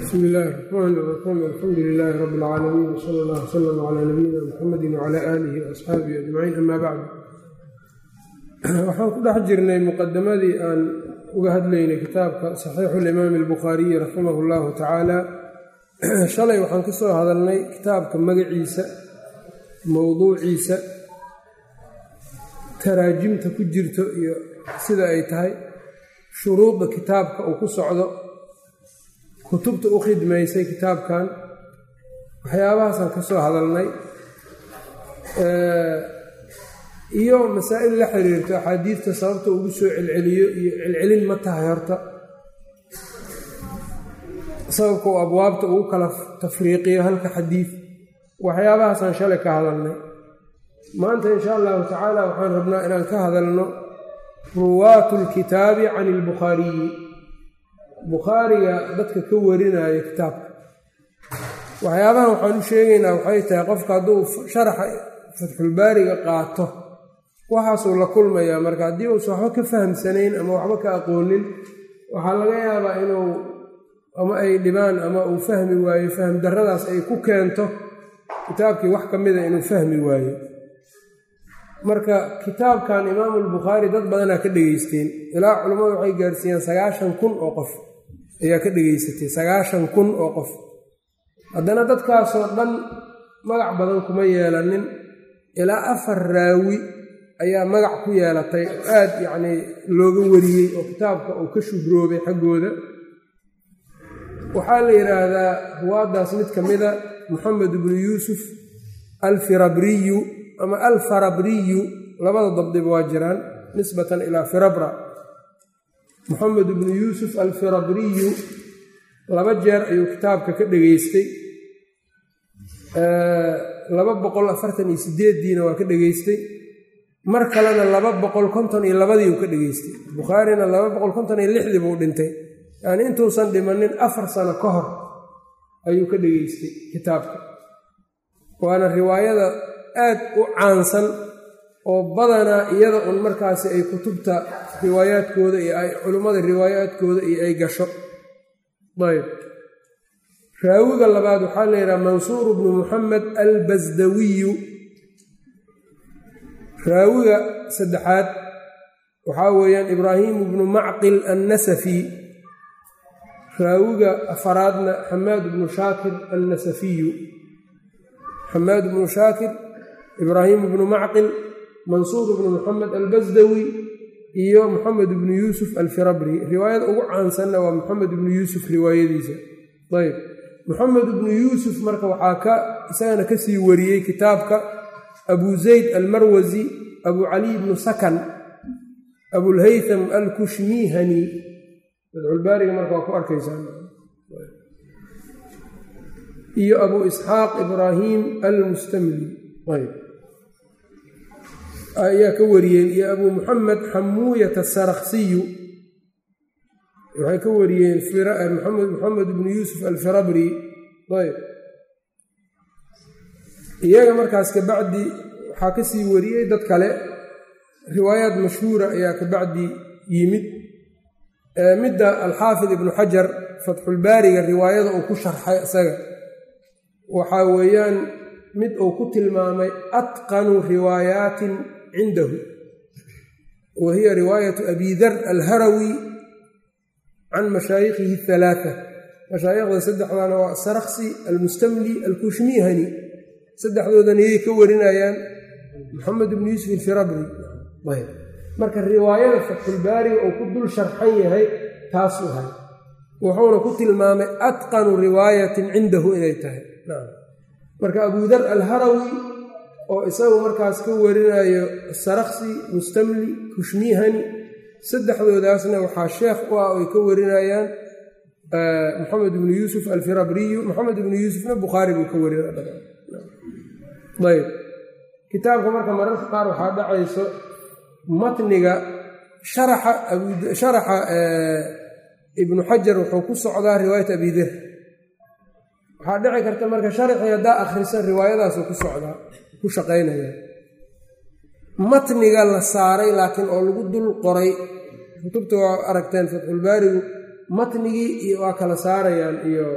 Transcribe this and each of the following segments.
bsmi illaahi raxmaan raxiim alxamdu lilaahi rabbi اlcaalamiin wsala allah wsalam calaa nabiyina muxamedi wcala aalihi waasxaabihi ajmaciin ama bacd waxaan ku dhex jirnay muqadamadii aan uga hadlaynay kitaabka saxiixu limaami albukhaariyi raximah اllahu tacaala shalay waxaan ka soo hadalnay kitaabka magaciisa mowduuciisa taraajimta ku jirto iyo sida ay tahay shuruudda kitaabka uu ku socdo kutubta u khidmaysay kitaabkan waxyaabahaasaan ka soo hadalnay iyo masaa'il la xiriirto axaadiidta sababta ugu soo celceliyo iyo celcelin ma tahay horta sababka uu abwaabta ugu kala tafriiqiyo halka xadiid waxyaabahaasaan shalay ka hadalnay maanta insha allahu tacaala waxaan rabnaa inaan ka hadalno ruwaatu lkitaabi can ilbukhaariyi bukhaariga dadka ka warinaayo kitaabka waxyaabahan waxaan u sheegaynaa waxay tahay qofka hadduu sharaxa fatxulbaariga qaato waxaasuu la kulmayaa marka haddii uusan waxba ka fahamsanayn ama waxba ka aqoonin waxaa laga yaabaa inuu ama ay dhibaan ama uu fahmi waayo fahm darradaas ay ku keento kitaabkii wax ka mida inuu fahmi waayo marka kitaabkan imaamu albukhaari dad badanaa ka dhegeysteen ilaa culammadu waxay gaarsiiyeen sagaashan kun oo qof ayaa ka dhegeysatay sagaashan kun oo qof haddana dadkaasoo dhan magac badan kuma yeelanin ilaa afar raawi ayaa magac ku yeelatay aad yacnii looga wariyey oo kitaabka uu ka shuhroobay xaggooda waxaa la yidhaahdaa ruwaaddaas mid ka mida moxamed ibnu yuusuf alfirabriyu ama alfarabriyu labada dabdiba waa jiraan nisbatan ilaa firabra moxamed ibnu yuusuf alfirabriyu laba jeer ayuu kitaabka ka dhegeystay laba boqol afartan iyo sideeddiina waa ka dhegeystay mar kalena laba boqol konton iyo labadii uu ka dhegeystay bukhaarina laba boqol konton iyo lixdii buu dhintay yacni intuusan dhimanin afar sano ka hor ayuu ka dhegeystay kitaabka waana riwaayada aad u caansan oo badanaa iyada un markaasi ay kutubta riwaayaadkooda iyo ay culummada riwaayaadkooda iyo ay gasho ayb raawiga labaad waxaa la yidhaha mansuur bnu muxamed albasdawiyu raawiga saddexaad waxaa weeyaan ibraahimu bnu macqil annasafi raawiga afaraadna xamaad bnu shaakir annasafiyu xamaad bnu shaakir ibraahim bnu macqil mansuur bnu muxamed albasdawi iyo moxamed bnu yuusuf alfirabri riwaayada ugu caansanna waa moxamed ibnu yuusuf riwaayadiisa ayb moxamed ibnu yuusuf marka waxaa ka isagana kasii wariyey kitaabka abu zayd almarwasi abu caliy bnu sakan abulhaytham alkushmihani fatxulbaariga marka waa ku arkaysaa iyo abu isxaaq ibraahim almustamli ayb ayaa ka wariyeen iyo abu muxamed xamuuyat asaraksiyu waxay ka wariyeen moxamed bnu yuusuf alfirabri ayb iyaga markaas kabacdi waxaa kasii wariyey dad kale riwaayaad mashhuura ayaa kabacdi yimid midda alxaafid ibnu xajar fatxulbaariga riwaayada uu ku sharxay isaga waxaa weeyaan mid uu ku tilmaamay atqanu riwaayaatin cindahu wa hiya riwaayatu abi dar alharawi can mashaayikhihi halaaa mashaayikhda saddexdana waa asaraksi almustamli alkushmihani saddexdoodan iyay ka warinayaan moxamed ibnu yuusuf alfirabri ayb marka riwaayada fatxulbaariga uu ku dul sharxan yahay taasuu hay wuxuuna ku tilmaamay atqanu riwaayatin cindahu inay tahay marka abudar alharawi oo isagu markaas ka warinayo saraksi mustamli kushmihani saddexdoodaasna waxaa sheekh u ah ay ka warinayaan moxamed ibnu yuusuf alfirabriyu moxamed ibnu yuusufna bukhaari buu ka warinayayb kitaabka marka mararka qaar waxaa dhacayso matniga sharaxa ibnu xajar wuxuu ku socdaa riwaayat abider waxaa dhici karta marka sharaxii haddaa akhrisa riwaayadaasuu ku socdaa ku shaqaynaya matniga la saaray laakiin oo lagu dul qoray kutubta waa aragteen fatxulbaarigu matnigii iyo waa kala saarayaan iyo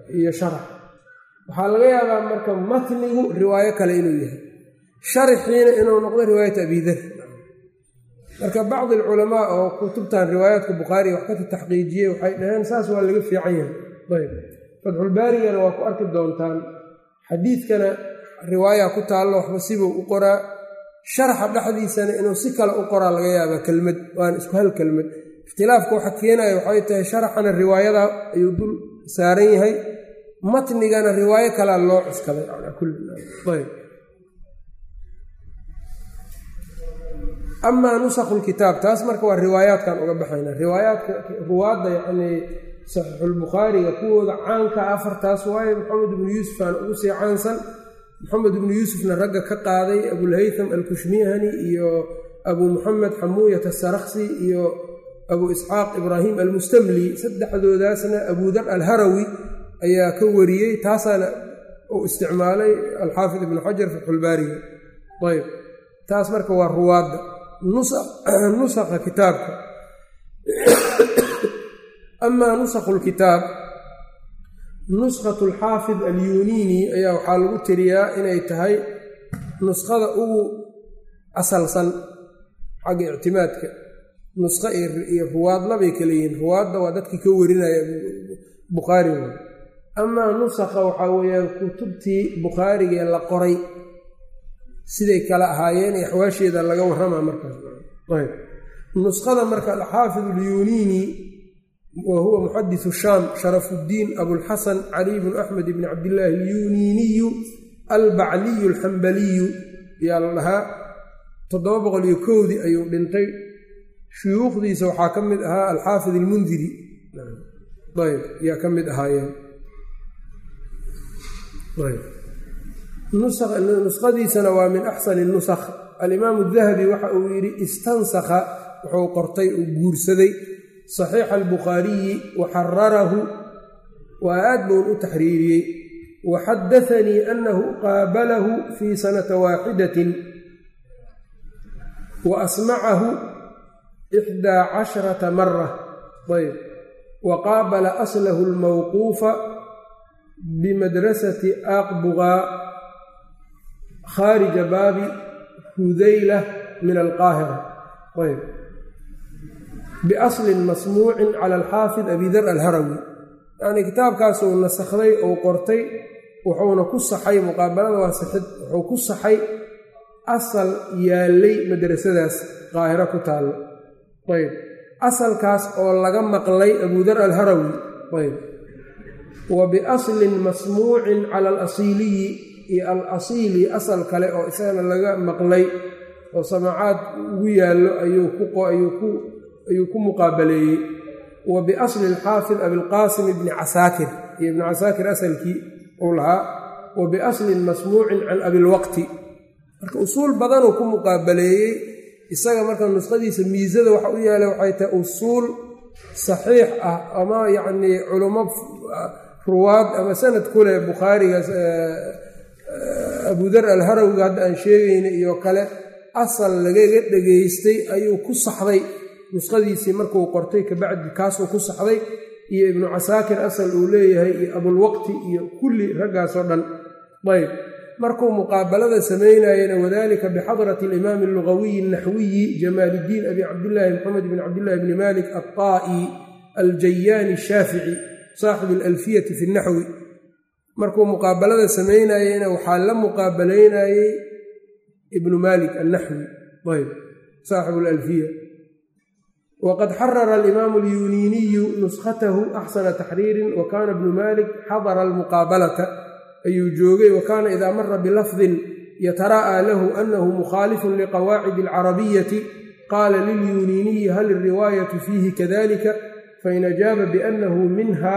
iyo sharax waxaa laga yaabaa marka matnigu riwaayo kale inuu yahay sharaxiina inuu noqdo riwaayat abidar marka bacdi alculamaa oo kutubtan riwaayaadka bukhaariga wax ka taxqiijiyey waxay dhaheen saas waa laga fiican yahay ayb fatxulbaarigana waa ku arki doontaan xadiidkana riwaaya ku taallo waxba sibuu u qoraa sharaxa dhexdiisana inuu si kale u qoraa laga yaabaa kelmad waana isku hal kelmad ikhtilaafka waxa keenaya waxay tahay sharaxana riwaayada ayuu dul saaran yahay matnigana riwaayo kalea loo cuskaday ayb amaa nusakhu lkitaab taas marka waa riwaayaadkan uga baxayna riwaayaadka ruwaadda yacnii saxiixulbukhaariga kuwooda caanka afartaas waaye maxamed ibnu yuusuf aan ugu sii caansan maxamed ibnu yuusufna ragga ka qaaday abulhaytham alkushmihani iyo abuu muxamed xamuuyat asarakhsi iyo abuu isxaaq ibraahim almustamli saddexdoodaasna abudar alharawi ayaa ka wariyey taasaana uu isticmaalay alxaafid ibnu xajar fatxulbaariga ayb taas marka waa ruwaadda nusakha kitaabka amaa nusakhu lkitaab nuskhatu alxaafid alyuniini ayaa waxaa lagu tiriyaa inay tahay nuskhada ugu asalsan xagga ictimaadka nusqo iyo ruwaadlabay kala yihiin ruwaadda waa dadkii ka warinaya bukhaariga amaa nusakha waxaa weeyaan kutubtii bukhaarigee la qoray siday kala ahaayeen ee axwaasheeda laga warramaa markaas nuskhada marka alxaafid alyuniini wa huwa muxadisu shaam sharafudiin abulxasan caliy bnu axmed bni cabdillaahi alyuniiniyu albacliyu alxambaliyu ayaa la dhahaa toddoba boqol iyo kowdii ayuu dhintay shuyuukhdiisa waxaa ka mid ahaa alxaafid almundiri ayb ayaa ka mid ahaayeen nuskhadiisana waa min axsani nusakh alimaamu dahabi waxa uu yidhi istansakha wuxuu qortay uu guursaday saxiixa albukhaariyi wa xararahu waa aad boun u taxriiriyey wa xadaanii annahu qaabalahu fii sanata waaxidatin wa asmacahu ixdaa casharata mara ayb wa qaabala aslahu almawquufa bimadrasati aqbugaa khaarija baabi hudayla min alqaahira ayb biaslin masmuucin cala alxaafid abidar alharawi yacnii kitaabkaasuu nasakhday ou qortay wuxuuna ku saxay muqaabalada waa sixid wuxuu ku saxay asal yaallay madrasadaas qaahiro ku taallo ayb asalkaas oo laga maqlay abudar alharawi ayb wa biaslin masmuucin cala alasiiliyi iyo al asiili asal kale oo isagana laga maqlay oo samaacaad ugu yaallo ayuu ku muqaabaleeyey wa biasli alxaafid abilqaasim ibni casaakir iyo ibni casaakir asalkii uu lahaa wa biaslin masmuucin can abilwaqti marka usuul badanuu ku muqaabaleeyey isaga marka nuskhadiisa miisada waxa u yaala waxay tahay usuul saxiix ah ama yacnii culummo ruwaad ama sanad ku leh bukhaarigaas abudar alharawga hadda aan sheegayna iyo kale asal lagaga dhegaystay ayuu ku saxday nuskhadiisii markuu qortay kabacdi kaasuu ku saxday iyo ibnu casaakir asal uu leeyahay iyo abulwaqti iyo kulli raggaasoo dhan ayb markuu muqaabalada samaynayena wadalika bixadrati alimaami allugawiyi alnaxwiyi jamaaliddiin abi cabdillaahi maxamed bn cabdillahi bni malik alطaa'i aljayaani ashaafici saaxibu alalfiyati fi naxwi markuu muqaabalada samaynayena waxaa la muqaabalaynayey ibnu malik annaxwi ayb saaxibu alalfiya wqad xarara alimaamu alyuniiniyu nuskhatahu axsana taxriirin wa kaana ibnu malik xadara almuqaabalata ayuu joogay wa kaana idaa mara bilafdin yatara'aa lahu anahu mukhaalifun liqawaacidi alcarabiyati qaala lilyuniiniyi hal iriwaayatu fiihi kadalika fain ajaaba biannahu minha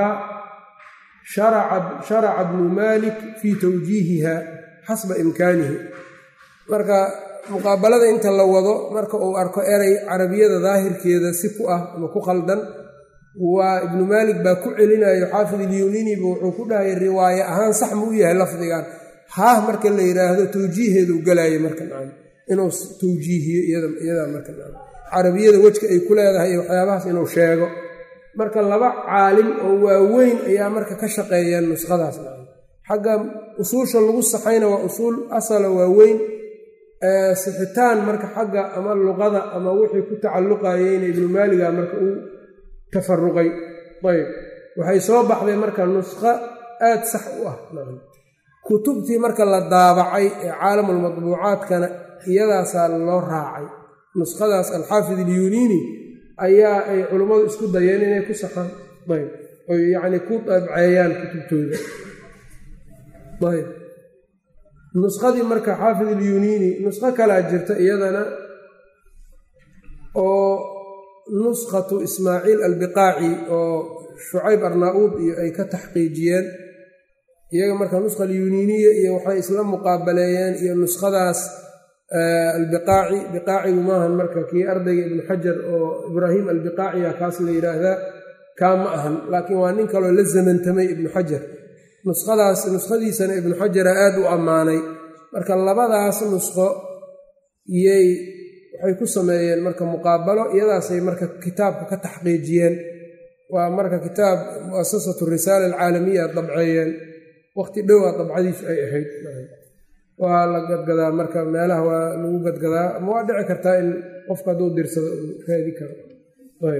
sharaca bnu malik fii tawjiihiha xasba imkaanihi marka muqaabalada inta la wado marka uu arko eray carabiyada daahirkeeda si ku ah ama ku khaldan waa ibnu maalik baa ku celinayo xaafid ilyuniiniba wuxuu ku dhahay riwaaye ahaan sax ma u yahay lafdigan haah marka la yidhaahdo tawjiiheedu galayo marka inuu tawjiihiyo iyadaa marka carabiyada wejka ay ku leedahay iyo waxyaabahaas inuu sheego marka laba caalim oo waaweyn ayaa marka ka shaqeeyeen nuskhadaas xagga usuusha lagu saxayna waa usuul asala waaweyn sixitaan marka xagga ama luqada ama wixii ku tacalluqayeyna ibnu maaliga marka uu tafaruqay ayb waxay soo baxday marka nuskho aad sax u ah kutubtii marka la daabacay ee caalamulmadbuucaadkana iyadaasaa loo raacay nuskhadaas alxaafid ilyuniini ayaa ay culummadu isku dayeen inay ku saxaan ayb oy yacni ku dabceeyaan kutubtooda ayb nuskhadii marka xaafid ilyuniini nuskho kalaa jirta iyadana oo nuskhatu ismaaciil albiqaaci oo shucayb arnaa-uud iyo ay ka taxqiijiyeen iyaga marka nuskha alyuniiniya iyo waxay isla muqaabaleeyeen iyo nuskhadaas albiqaaci biqaacigu maahan marka kii ardayga ibnu xajar oo ibraahim albiqaaciya kaas la yidhaahdaa kaa ma ahan laakiin waa nin kaloo la zamantamay ibnu xajar nuskhadaas nuskhadiisana ibnu xajara aad u ammaanay marka labadaas nuskho iyay waxay ku sameeyeen marka muqaabalo iyadaasay marka kitaabka ka taxqiijiyeen waa marka kitaab muasasatu risaala alcaalamiya dabceeyeen waqti dhowaa dabcadiisu ay ahayd waa la gadgadaa marka meelaha waa lagu gadgadaa ama waa dhici kartaa in qofka hadduu dirsado uu raadi karo ayb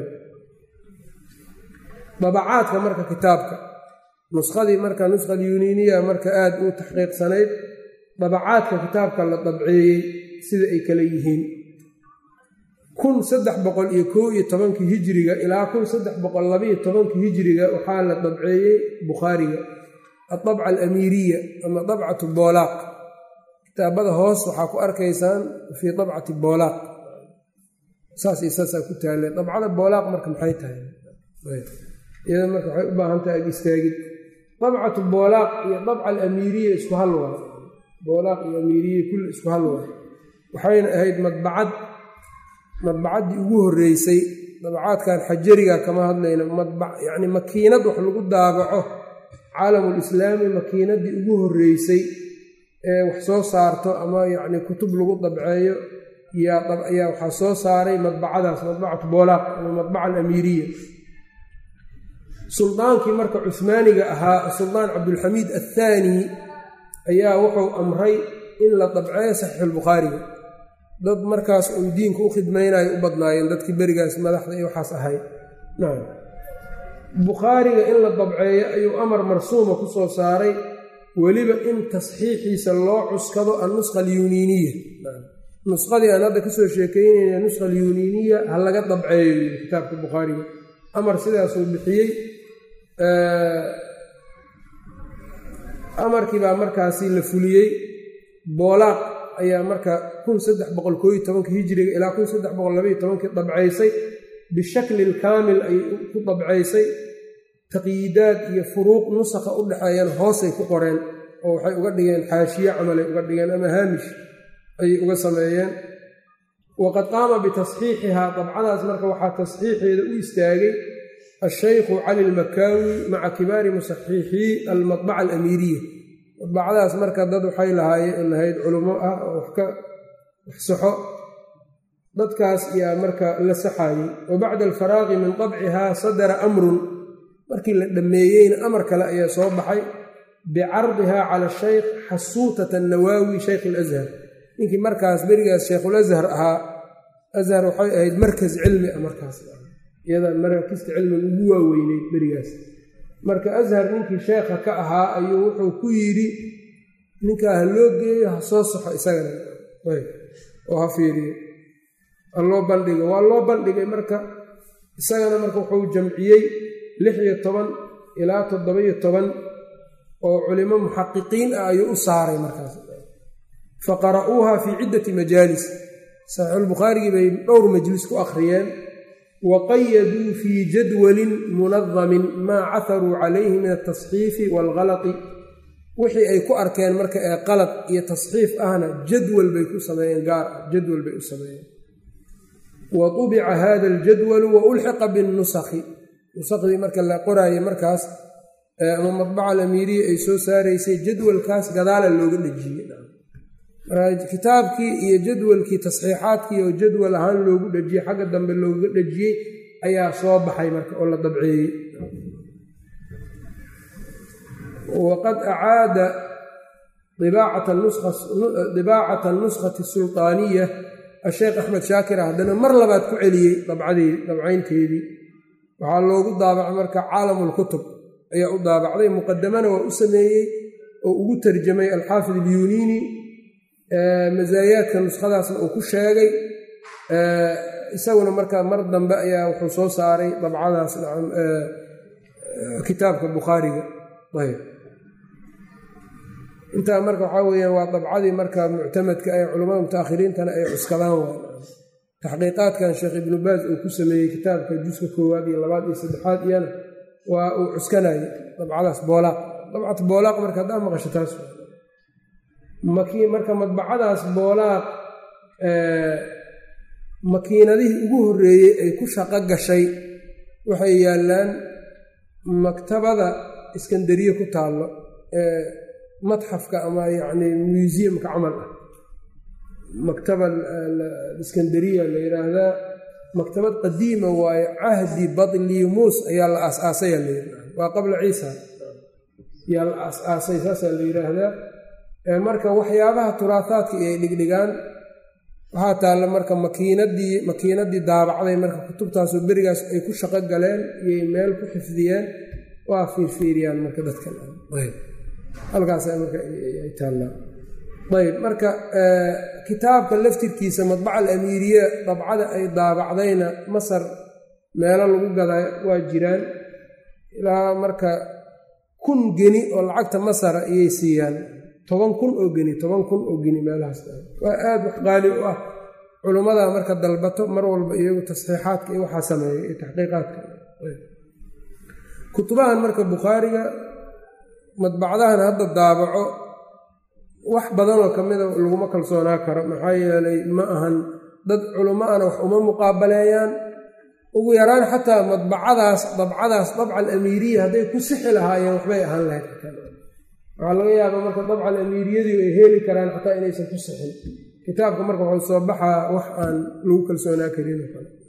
dabacaadka marka kitaabka nuskhadii marka nuskha alyuniiniya marka aad u taxqiiqsanayd dabacaadka kitaabka la dabceeyey sida ay kale yihiin kun saddex boqol iyo kow iyo tobankii hijiriga ilaa kun saddex boqol labaiyo tobankii hijiriga waxaa la dabceeyey bukhaariga adabca alamiiriya ama dabcatu boolaaq kitaabada hoos waxaa ku arkaysaan fii dabcati boolaaq saas iyo saasaa ku taalle dabcada boolaaq marka maxay tahay iyada marka waxay u baahan tahay ag istaagid dabcatu boolaaq iyo dabca alamiiriya isku hal waa boolaaq iyo amiiriya kulli isku hal waa waxayna ahayd madbacad madbacaddii ugu horreysay dabacaadkan xajariga kama hadlayno yacni makiinad wax lagu daabaco caalamulislaami makiinaddii ugu horreysay ee wax soo saarto ama yacni kutub lagu dabceeyo ayaa waxaa soo saaray madbacadaas madbacatu boolaaq ama madbaca alamiiriya suldaankii marka cuhmaaniga ahaa suldaan cabdulxamiid athaani ayaa wuxuu amray in la dabceeyo saxiixulbukhaariga dad markaas uun diinka u khidmaynayo u badnaayeen dadkii berigaas madaxda iyo waxaas ahayd nacam bukhaariga in la dabceeyo ayuu amar marsuuma ku soo saaray weliba in tasxiixiisa loo cuskado annusqa alyuniiniya nusqadii aan hadda kasoo sheekeynayna nusqa alyuniiniya ha laga dabceeyo kitaabka bukhaariga amar sidaasuu bixiyey amarkii baa markaasi la fuliyey boolaaq ayaa marka kun saddex boqol koo iyo tobanka hijiriga ilaa kun saddex boqol labaiyo tobankii dabcaysay bishaklin kaamil ayay ku dabcaysay taqyiidaad iyo furuuq nusakha u dhexeeyaan hoosay ku qoreen oo waxay uga dhigeen xaashiye camalay uga dhigeen ama haamish ayay uga sameeyeen waqad qaama bitasxiixihaa dabcadaas marka waxaa tasxiixeeda u istaagay ashaykhu cali lmakaawi maca kibaari musaxiixii almadbaca alamiiriya madbacadaas marka dad waxay lahaayeen lahayd culummo ah oo wax ka wax saxo dadkaas ayaa marka la saxaayey wa bacda alfaraaqi min dabcihaa sadara amrun markii la dhammeeyeyna amar kale ayaa soo baxay bicardihaa cala shaykh xasuutat annawaawi shaykh alashar ninkii markaas berigaas sheikhulashar ahaa ashar waxay ahayd markas cilmi ah markaas iyada markista cilmiga ugu waaweyneyd berigaas marka ashar ninkii sheekha ka ahaa ayuu wuxuu ku yidhi ninkaa ha loo geeyo ha soo saxo isagana oo ha fiiriyo ha loo bandhigo waa loo bandhigay marka isagana marka wuxuu jamciyey lix iyo toban ilaa toddoba-iyo toban oo culimo muxaqiqiin ah ayuu u saaray markaas fa qara'uuha fii ciddati majaalis saxiixulbukhaarigii bay dhowr majlis ku akhriyeen wa qayaduu fii jadwalin munadamin maa caharuu calayhi min altasxiifi waalgalati wixii ay ku arkeen marka ee qalad iyo tasxiif ahna jadwal bay ku sameeyeen gaar ah jadwal bay u sameeyeen wa tubica hada aljadwalu wa ulxiqa binnusakhi nusakhdii marka la qoraayay markaas ama madbaca alamiiriya ay soo saaraysay jadwalkaas gadaala looga dhejiyey kitaabkii iyo jadwalkii tasxiixaadkii oo jadwal ahaan loogu dhejiyey xagga dambe looga dhejiyey ayaa soo baxay marka oo la dabceeyey waqad acaada dibaacata nuskati sulطaaniya asheekh axmed shaakir haddana mar labaad ku celiyey dabcaynteedii waxaa loogu daabacay marka caalamulkutub ayaa u daabacday muqadamana waa u sameeyey oo ugu tarjamay alxaafid ilyuniini masaayaadka nuskhadaasna uu ku sheegay isaguna marka mar dambe ayaa wuxuu soo saaray dabcadaas kitaabka bukhaariga ayb intaa marka waxaa weyaan waa dabcadii marka muctamadka ee culammada mutaakhiriintana ay cuskadaan waa taxqiiqaadkan sheekh ibnu baas uu ku sameeyey kitaabka juska koowaad iyo labaad iyo saddexaad iyana waa uu cuskanayay dabcadaas boolaaq dabcat boolaaq marka haddaa maqasho taas marka madbacadaas boolaaq makiinadihii ugu horreeyey ay ku shaqo gashay waxay yaallaan maktabada iskandariye ku taallo ee matxafka ama yacni museumka camal ah maktaba iskandariya la yidhaahdaa maktabad qadiima waaye cahdi badlimuus ayaa la aas-aasaya la yidhahda waa qabla ciisa ayaa la aas-aasay saasaa la yidhaahdaa marka waxyaabaha turaahaadka iyay dhigdhigaan waxaa taalla marka makiinadii makiinadii daabacday marka kutubtaasoo berigaas ay ku shaqo galeen iyay meel ku xifdiyeen waa fiirfiiriyaan marka dadkan halkaasa marka ay taallaan ayb marka kitaabka laftirkiisa madbaca alamiiriya dabcada ay daabacdayna masar meelo lagu gadaa waa jiraan ilaa marka kun geni oo lacagta masara ayay siiyaan toban kun oo geni toban kun oo geni meelahaas waa aad wax qaali u ah culummada marka dalbato mar walba iyagu tasxiixaadka iyo waxaa sameeya iyo taxqiiqaadka kutubahan marka bukhaariga madbacdahan hadda daabaco wax badanoo ka mida laguma kalsoonaa karo maxaa yeelay ma ahan dad culummo ana wax uma muqaabaleeyaan ugu yaraan xataa madbacadaas dabcadaas dabca alamiiriya hadday ku sixi lahaayeen waxbay ahaan lahayd waxaa laga yaabaa marka dabca alamiiriyadii ay heli karaan xataa inaysan ku sixin kitaabka marka waxuu soo baxaa wax aan lagu kalsoonaa karin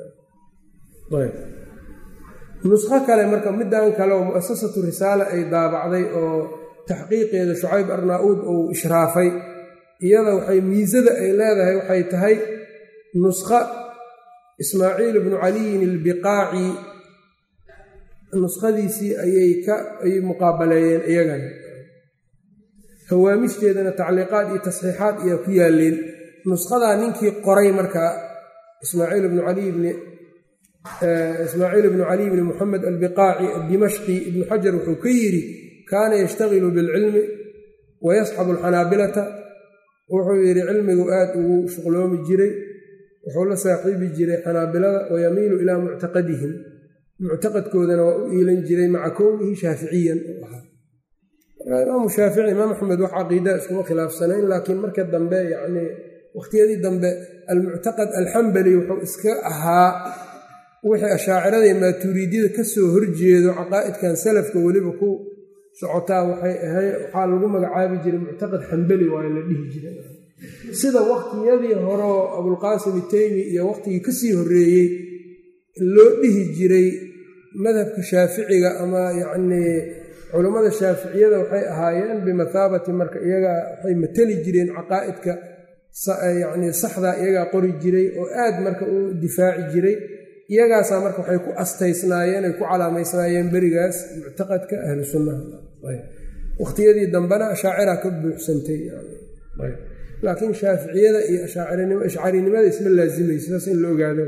nusqo kale marka middan kale oo mu'asasatu risaala ay daabacday oo taxqiiqeeda shucayb arnaa-uud uu ishraafay iyada waxay miisada ay leedahay waxay tahay nusqa ismaaciil ibnu caliyin ilbiqaaci nuskhadiisii ayay ka ay muqaabaleeyeen iyagana hawaamishdeedana tacliiqaad iyo tasxiixaad ayaa ku yaaleen nushadaa ninkii qoray markaa ismaaciil ibnu caliy bni ismaaciil ibnu caliy bni moxamed albiqaaci addimashqi ibnu xajar wuxuu ka yidhi kaana yashtagilu bilcilmi wayasxabu alxanaabilata wuxuu yidhi cilmigu aad ugu shuqloomi jiray wuxuu la saaxiibi jiray xanaabilada wayamiilu ilaa muctaqadihim muctaqadkoodana waa u iilan jiray maca kownihi shaaficiyan u ahaa imaamu shaafici imaam axmed wax caqiida iskuma khilaafsanayn laakiin marka dambe yacnii wakhtiyadii dambe almuctaqad alxambali wuxuu iska ahaa wixii ashaaciradii maatuuriidyada ka soo horjeedo caqaa'idkan salafka weliba ku socotaa waxay ahay waxaa lagu magacaabi jiray muctaqad xambali waayo la dhihi jiray sida wakhtiyadii horeo abulqaasim iteymi iyo wakhtigii kasii horreeyey loo dhihi jiray madhabka shaaficiga ama yacnii culammada shaaficiyada waxay ahaayeen bimathaabati marka iyaga waxay mateli jireen caqaa'idka yacnii saxdaa iyagaa qori jiray oo aad marka u difaaci jiray iyagaasaa marka waxay ku astaysnaayeen ay ku calaamaysnaayeen berigaas muctaqadka ahlu sunnaha wakhtiyadii dambena ashaacira ka buuxsantay laakiin shaaficiyada iyo ashcarinimada isma laazimayso saas in la ogaado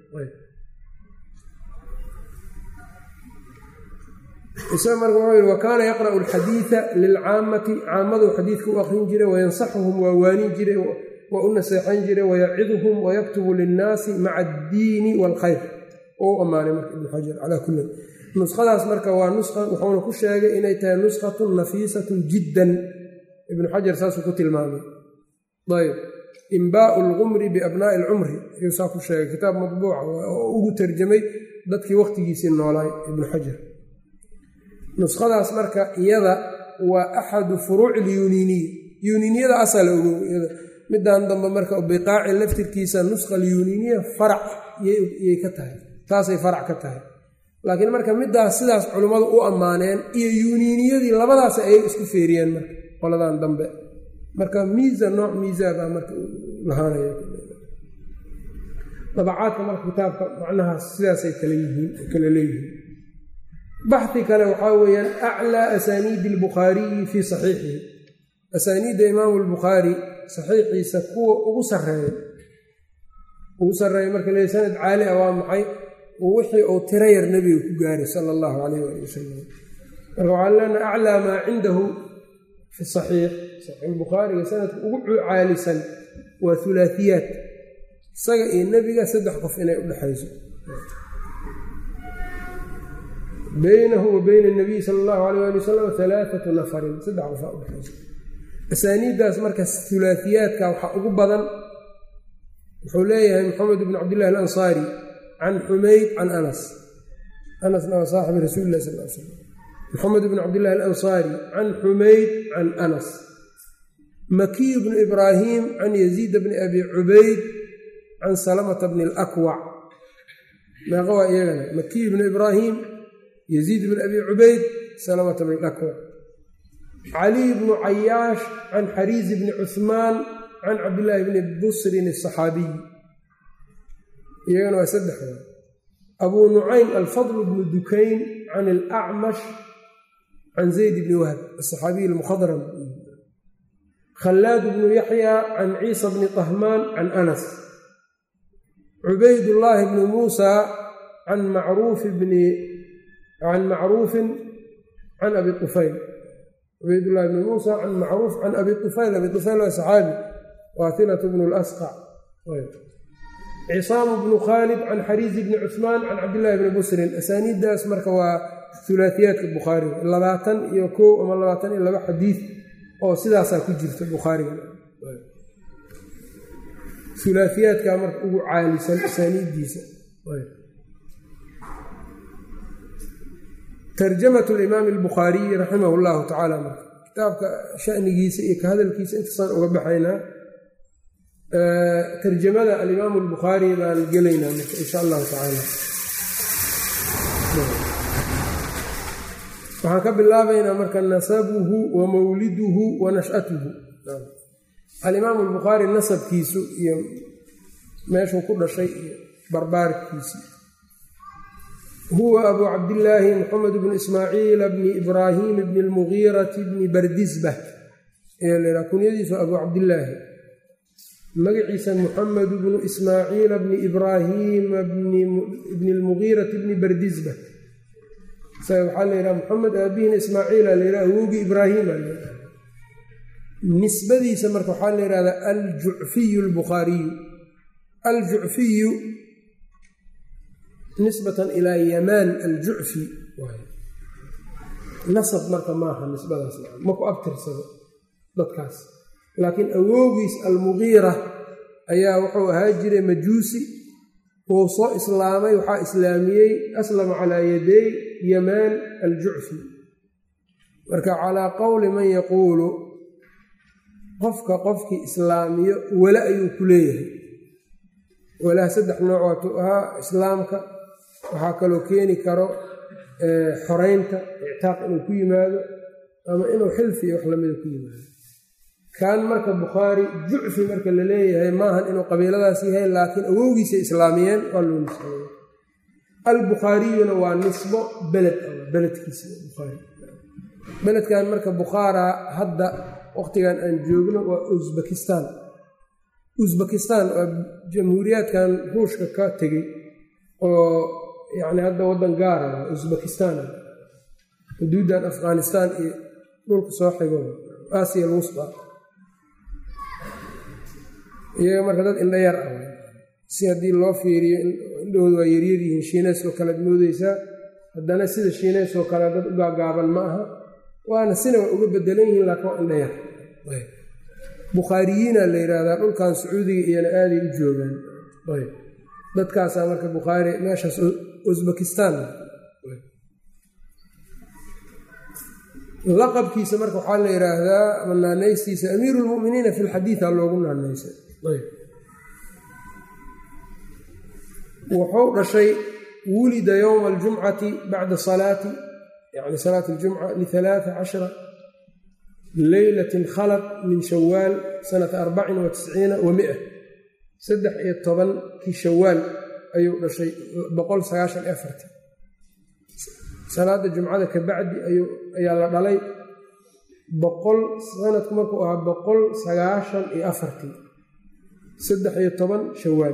isaga marka wuxuu yihi wa kaana yaqra'u alxadiida lilcaammati caammadu xadiidka u aqrin jiray wayansaxuhum waa waanin jiray waa u naseexan jiray wayaciduhum wayaktubu linnaasi maca addiini waalkhayr oo u ammaanay marka ibnu xajar calaa kulli nuskhadaas marka waa nusha wuxuuna ku sheegay inay tahay nuskhatun nafiisatun jiddan ibnu xajar saasuu ku tilmaamay ayb imbaau lqumri biabnaa'i alcumri ayuu saa ku sheegay kitaab matbuuca oo ugu tarjamay dadkii wakhtigiisii noolaay ibnu xajar nuskhadaas marka iyada waa axadu furuuci ilyuniiniya yuniiniyada asala ogow midan dambe marka biqaaci laftirkiisa nuskha alyuniiniya farac yay ka tahay taasay farac ka tahay laakiin marka midaas sidaas culimmadu u ammaaneen iyo yuuniiniyadii labadaas ayay isku feeriyeen marka qoladan dambe marka miisa nooc miisaa baa marka lahaanaya dabacaadka marka kitaabka macnahaas sidaasay kala yihiin kala leeyihiin baxi kale waxaa weeyaan aclaa asaaniidi albukhaariyi fii saxiixihi asaaniidda imaamu albukhaari saxiixiisa kuwa ugu sarreeya ugu sarreeya marka le sanad caali ah waa maxay wixii uu tiro yar nebiga ku gaaray sala allahu calayh ali wasalam marka waxaan leenaha aclaa maa cindahu fi saxiix saxiixulbukhaariga sanadka ugu caalisan waa hulaatiyaat isaga iyo nebiga saddex qof inay u dhexayso baynahu wa bayna anabiy sala allahu alayh ali wasalam alaaatu nafarin saddex qofaa udhexayso asaaniiddaas marka hulaatiyaadka waxaa ugu badan wuxuu leeyahay maxamed bn cabdillahi alansaari can xumayd can anas anasna waa saaxibi rasuuli lah sal l slam maxamed bn cabdillahi alansaari can xumayd can anas makiy bnu ibraahim can yaziid bni abi cubayd can salamata bni alakwac meeqa waa iyagana makiy bnu ibraahim yaziid bn abi cubayd salamata bni alakwac caliy bnu cayaash can xariizi bni cuhmaan can cabdillaahi bni busrin asaxaabiy iyagana waa saddex abuu nucaym alfadl bnu dukayn can alacmash can zayd bni wahb asaxaabiy almukhadram khallaad bnu yaxya can ciisa bni طahmaan can anas cubaydullaahi bni muusa can macruuf bni can macruufin can abi طufayl cubaydullahi bni muusa can macruuf can abi طufayl abi طufayl waa saxaabi waahilat bnu lasqac cisaamu bnu khaalid can xariizi bni cuhmaan can cabdillahi bni busrin asaaniiddaas marka waa hulaatiyaadka bukhaariga labaatan iyo kow ama labaatan iyo laba xadiid oo sidaasaa ku jirta bukhaariga hulaatiyaadkaa marka ugu caalisan asaaniiddiisa tarjamat limaami albukhaariyi raximah llahu tacaala marka kitaabka shanigiisa iyo ka hadalkiisa intaasaan uga baxaynaa tarjamada alimaamu albukhaari baan gelaynaa marka insha allahu tacaala waxaan ka bilaabaynaa marka nasabuhu wa mawliduhu wa nash'atuhu alimaamu albukhaari nasabkiisu iyo meeshuu ku dhashay iyo barbaarkiisi huwa abuu cabdillaahi maxamed bnu ismaaciila bni ibraahim bni lmugiirati bni bardisbah ayaa lahaa kunyadiisu abuu cabdillaahi magaciisa muxamed bnu ismaaciila bni ibraahiima bni lmugiirati bni bardisbah isaga waxaa la yidhaha moxamed aabihiina ismaaciila la yidhaha awowgii ibraahiima la yidhaha nisbadiisa marka waxaa la yidhahdaa aljucfiyu albukhaariyu aljucfiyu nisbatan ilaa yamaan aljucfi nasab marka maaha nisbadaas ma ku abtirsado dadkaas laakiin awowgiis almugiira ayaa wuxuu ahaa jiray majuusi wuu soo islaamay waxaa islaamiyey aslama calaa yaday yamaan aljucfi marka calaa qowli man yaquulu qofka qofkii islaamiyo wala ayuu ku leeyahay walaha saddex nooc waatuu ahaa islaamka waxaa kaloo keeni karo xoreynta ictaaq inuu ku yimaado ama inuu xilfi iyo wax lamida ku yimaado kan marka bukhaari jucfi marka la leeyahay maahan inuu qabiiladaas yahay laakiin awowgiisay islaamiyeen waa loo nisbeeyey albukhaariyuna waa nisbo beled beledkiisa bukhaari beledkan marka bukhaara hadda waqtigan aan joogno waa usbekistan usbekistan waa jamhuuriyaadkan ruushka ka tegey oo yacni hadda waddan gaara usbekistan xuduuddan afghanistan iyo dhulka soo xigo aasiya alwusba iyaga marka dad indha yar ah si haddii loo fiiriyo indhahooda waa yaryar yihiin shiineys oo kalead moodeysaa haddana sida shiineys oo kale dad u gaagaaban ma aha waana sina waa uga bedelan yihiin laakiin waa indha yar bukhaariyiina la yidhaahdaa dhulkan sacuudiga iyana aaday u joogaan dadkaasaa marka bukhaari meeshaas usbekistan laqabkiisa marka waxaa la yidhaahdaa ama naanaystiisa amiiru lmuminiina fi lxadiida loogu naanaysay wuxuu dhashay wulida yowma aljumcati bacda salaati yani salaati aljumca lialaaa cashara leylatin khalad min shawaal sanata arbacin wa tisciina wa mia saddex iyo tobankii shawaal ayuu dhashay boqol sagaashan iyo afartii salaada jumcada ka bacdi ayaa la dhalay boqol sanadku markuu ahaa boqol sagaashan iyo afartii saddex iyo toban shawaal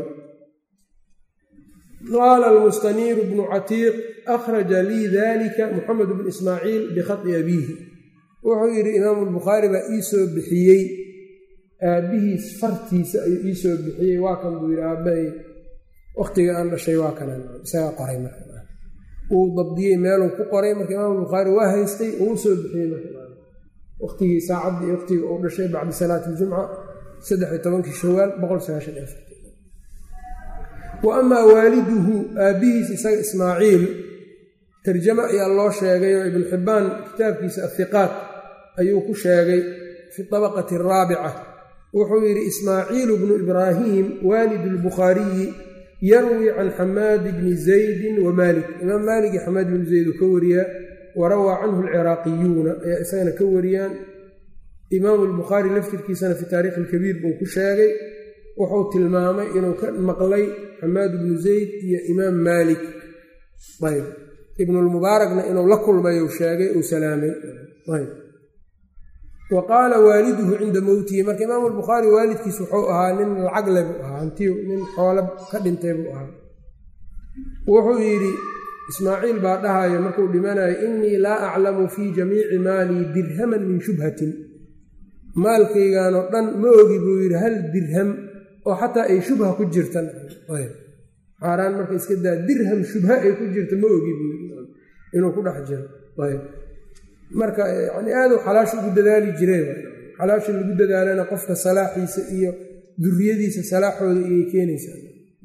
qaala almustaniiru bnu catiiq akhraja lii dalika muxamed bnu ismaaciil bikhadi abiihi wuxuu yidhi imaamu lbukhaari baa ii soo bixiyey aabbihiis fartiisa ayuu ii soo bixiyey waa kan buu yidhi aabbahay wakhtiga aan dhashay waa kanaan isagaa qoray marka wuu dabdiyey meeluu ku qoray marka imaamu bukhaari waa haystay uu soo bixiyey marka waqtigii saacaddii waqtiga uu dhashay bacda salaati iljumca saddex iyo tobankii shawaal boqol sagaashan iyo afar wa amaa waaliduhu aabbihiis isaga ismaaciil tarjamo ayaa loo sheegay oo ibnu xibbaan kitaabkiisa athiqaat ayuu ku sheegay fi dabaqati araabica wuxuu yidhi ismaaciilu bnu ibraahiim waalidu lbukhaariyi yarwi can xamaadi bni zaydin wa maalik imaam maalik iyo xamaad bni zayd uu ka wariyaa warawaa canhu alciraaqiyuuna ayaa isagana ka wariyaan imaamu lbukhaari laftirkiisana fi taarikhi alkabiir buu ku sheegay wuxuu tilmaamay inuu ka maqlay xamaad bnu zayd iyo imaam maalik ayb ibnulmubaarakna inuu la kulmay uu sheegay uu salaamay ayb wa qaala waaliduhu cinda mowtihi marka imaamu lbukhaari waalidkiis wuxuu ahaa nin lacag le buu ahaa hantiyu nin xoolo ka dhintay buu ahaa wuxuu yidhi ismaaciil baa dhahayo markuu dhimanayo innii laa aclamu fii jamiici maalii dirhaman min shubhatin maalkaygaanoo dhan ma ogi buu yidhi hal dirham oo xataa ay shubha ku jirtan xaaraan marka iska daa dirham shubha ay ku jirta ma ogi buu yidhi inuu ku dhex jiro marka yani aaduu xalaasha ugu dadaali jireen xalaasha lagu dadaalana qofka salaaxiisa iyo duriyadiisa salaaxooda iyay keenaysaa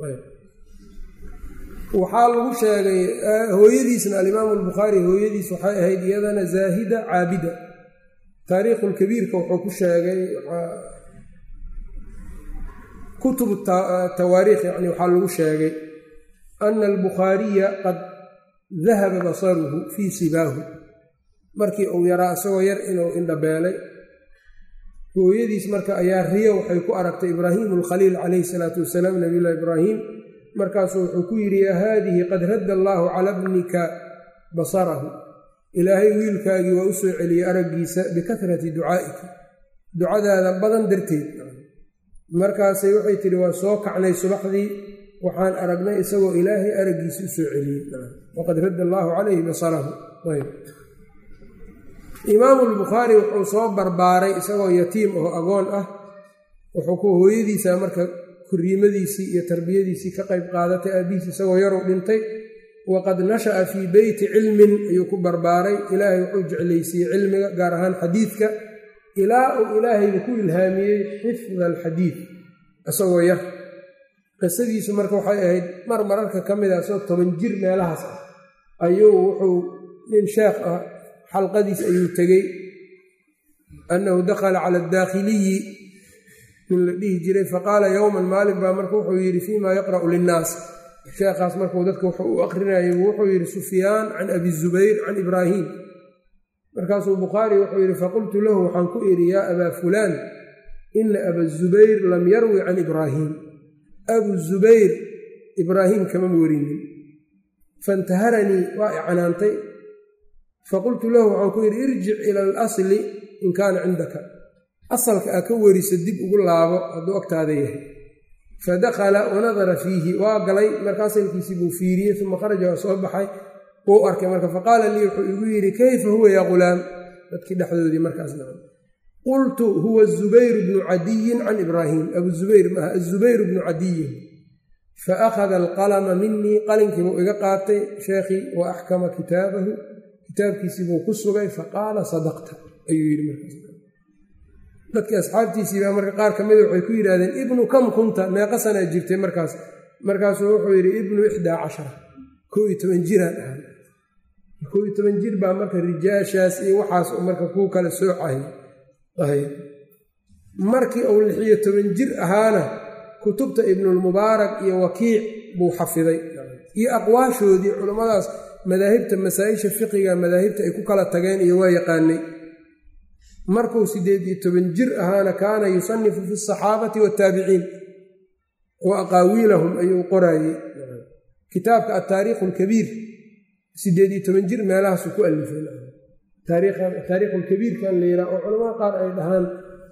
waxaa lagu sheegay hooyadiisna alimaamu albukhaari hooyadiis waxay ahayd iyadana zaahida caabida taariikhulkabiirka wuxuu ku sheegay kutub tawaariikh yani waxaa lagu sheegay ana albukhaariya qad dahaba basaruhu fii sibaahu markii uu yaraa isagoo yar inuu indhabeelay hooyadiis marka ayaa riyo waxay ku aragtay ibraahimu alkhaliil calayhi salaatu wasalaam nabiyullahi ibraahim markaasuu wuxuu ku yidhi yaa haadihi qad radda allaahu cala bnika basarahu ilaahay wiilkaagii waa u soo celiyey araggiisa bikahrati ducaa'iki ducadaada badan darteed markaasay waxay tidhi waa soo kacnay subaxdii waxaan aragnay isagoo ilaahay araggiisa u soo celiyey waqad radda allaahu calayhi basarahu imaamu lbukhaari wuxuu soo barbaaray isagoo yatiim oo agoon ah wuxuu ku hooyadiisa marka kuriimadiisii iyo tarbiyadiisii ka qayb qaadatay aabbihiis isagoo yaruu dhintay waqad nasha'a fii beyti cilmin ayuu ku barbaaray ilaahay wuxuu jeclaysiiyey cilmiga gaar ahaan xadiidka ilaa uu ilaahayba ku ilhaamiyey xifda alxadiid isagoo yar qisadiisu marka waxay ahayd mar mararka ka mid a isagoo toban jir meelahaas ah ayuu wuxuu nin sheekh ah xalqadiis ayuu tegey annahu dakhala cala adaakhiliyi nin la dhihi jiray faqaala yowman maalin baa marka wuxuu yidhi fiimaa yaqra'u linnaas sheekhaas markuu dadka wuxuu u aqrinayay wuxuu yidhi sufyaan can abi zubayr can ibraahiim markaasuu bukhaari wuxuu yidhi faqultu lahu waxaan ku idhi yaa abaa fulaan ina aba zubayr lam yarwi can ibraahiim abu zubayr ibraahiim kama warinin fantaharanii waa i canaantay faqultu lahu waxaan ku yidhi irjic ila alasli in kaana cindaka asalka aa ka weriso dib ugu laabo hadduu agtaada yahay fadakhala wanadara fiihi waa galay marka asalkiisii buu fiiriyey uma kharaja waa soo baxay wuu arkay marka faqaala lii wuxuu igu yidhi kayfa huwa yaa ghulaam dadkii dhexdoodii markaas nacan qultu huwa zubayr bnu cadiyin can ibraahiim abu zubayr maaha azubayr bnu cadiyin fa akhada alqalama minii qalinkiibuu iga qaatay sheekhii wa axkama kitaabahu kitaabkiisii buu ku sugay faqaala sadaqta ayuu yidhi markaas dadkii asxaabtiisiibaa marka qaar ka mida waxay ku yidhahdeen ibnu kam kunta meeqa sanaa jirtay markaas markaasuu wuxuu yidhi ibnu ixdaa cashara koo iyo toban jiraan ahay koo iyo toban jir baa marka rijaashaas iyo waxaas marka kuu kala soocahay markii uu lixiyo toban jir ahaana kutubta ibnulmubaarak iyo wakiic buu xafiday iyo aqwaashoodii culummadaas madaahibta masaa-isha fiqiga madaahibta ay ku kala tageen iyo waa yaqaanay markuu siddeed iyo toban jir ahaana kaana yusanifu fi asaxaabati waataabiciin wa aqaawiilahum ayuu qoraayey kitaabka altaariikhu alkabiir siddeed iyo toban jir meelahaasuu ku alifay taariikhu lkabiirkan la yidhaha oo culamada qaar ay dhahaan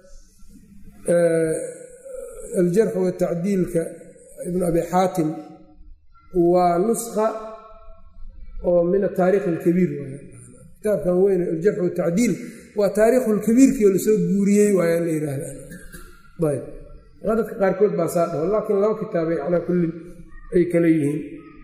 aljarx watacdiilka ibnu abi xaatim waa nuska oo min ataarikh alkabiir kitaabkan weyn aljarx watacdiil waa taariikhu lkabiirkii oo lasoo guuriyey waaya la yidhaahda ayb dadka qaarkood baa saa dhaho laakiin laba kitaabay calaa kullin ay kala yihiin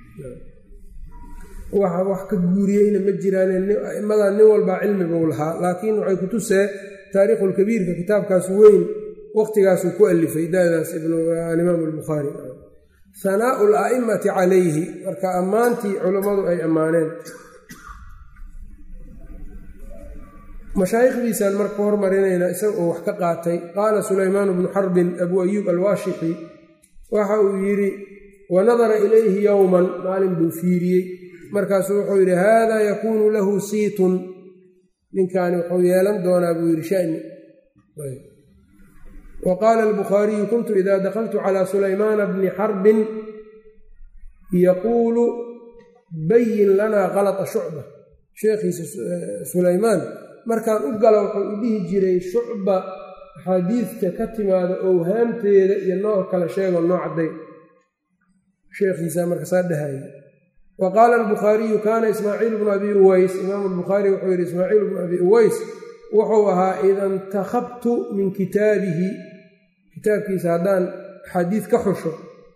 waxa wax ka guuriyeyna ma jiraan aimadan nin walbaa cilmi buu lahaa laakiin waxay ku tusee taariikhulkabiirka kitaabkaas weyn waqtigaasuu ku alifay dadaas alimaam albukhaari hanaau ala'immati calayhi marka ammaantii culammadu ay ammaaneen mashaayikhdiisaan marka hormarinaynaa isaga oo wax ka qaatay qaala sulaymaan bnu xarbin abuu ayuub alwaashixi waxa uu yidhi wanadara ilayhi yowman maalin buu fiiriyey markaasuu wuxuu yidhi haadaa yakuunu lahu siitun ninkaani wuxuu yeelan doonaa buu yidhi shani wa qaala albukhaariyu kuntu ida dakaltu calaa sulaymaana bni xarbin yaquulu bayin lanaa kalata shucba sheekhiisa sulaymaan markaan u galo wuxuu u dhihi jiray shucba axaadiidta ka timaada owhaamteeda iyo nooc kale sheego noo cadday sheekhiisa markasaa dhahaya wa qaala albukhaariyu kaana ismaaciil bnu abi uways imaamu albukhaari wuxuu yidhi ismaaciil bnu abi uways wuxuu ahaa ida intakhabtu min kitaabihi kitaabkiisa haddaan axaadiid ka xusho